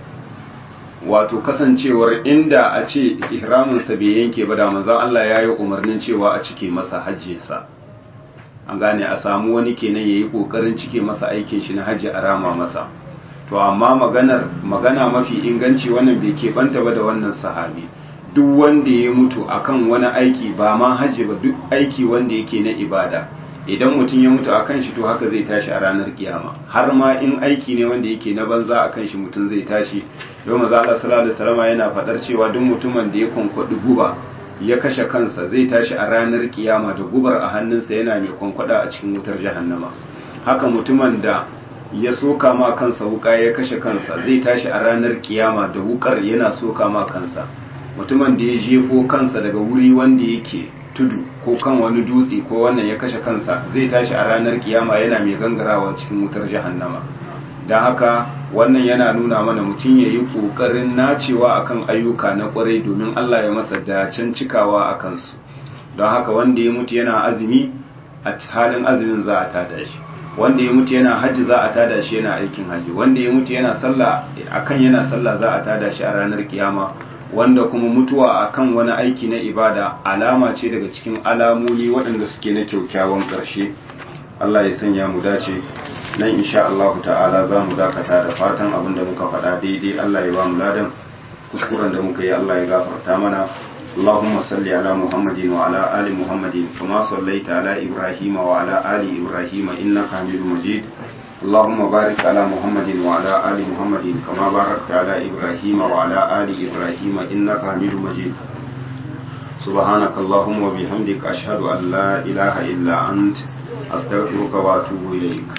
wato kasancewar inda a ce ihraminsa bai yanke ba da manzon Allah ya yi umarnin cewa a cike masa hajjinsa an gane a samu wani kenan ya yi ƙoƙarin cike masa aikin shi na hajji a rama masa to amma maganar magana mafi inganci wannan bai keɓanta ba da wannan sahabi duk wanda ya mutu akan wani aiki ba ma hajji ba duk aiki wanda yake na ibada idan mutum ya mutu akan shi to haka zai tashi a ranar kiyama har ma in aiki ne wanda yake na banza akan shi mutum zai tashi don maza Allah sallallahu alaihi wasallam yana fadar cewa duk mutumin da ya kwankwadi guba ya kashe kansa zai tashi a ranar kiyama da gubar a hannunsa yana mai kwankwada a cikin wutar jahannama haka mutumin da ya soka ma kansa wuka ya kashe kansa zai tashi a ranar kiyama da wukar yana soka ma kansa mutumin da ya jefo kansa daga wuri wanda yake tudu ko kan wani dutse ko wannan ya kashe kansa zai tashi a ranar kiyama yana mai gangarawa cikin wutar jahannama don haka wannan yana nuna mana mutum ya yi ƙoƙarin nacewa akan ayyuka na ƙwarai domin Allah ya masa dacen cikawa a kansu don haka wanda ya mutu yana azumi a halin azumin za a tada shi wanda ya mutu yana hajji za a tada shi yana aikin hajji wanda ya mutu yana sallah akan yana sallah za a tada shi a ranar kiyama wanda kuma mutuwa akan wani aiki na ibada alama ce daga cikin alamomi waɗanda suke na kyaukyawan ƙarshe Allah ya sanya mu dace nan insha Allah ta'ala za mu dakata da fatan abin da muka faɗa daidai Allah ya ba mu ladan kuskuren da muka yi Allah ya gafarta mana اللهم صل على محمد وعلى آل محمد كما صليت على إبراهيم وعلى آل إبراهيم إنك حميد مجيد اللهم بارك على محمد وعلى آل محمد كما باركت على إبراهيم وعلى آل إبراهيم إنك حميد مجيد سبحانك اللهم وبحمدك أشهد أن لا إله إلا أنت أستغفرك وأتوب إليك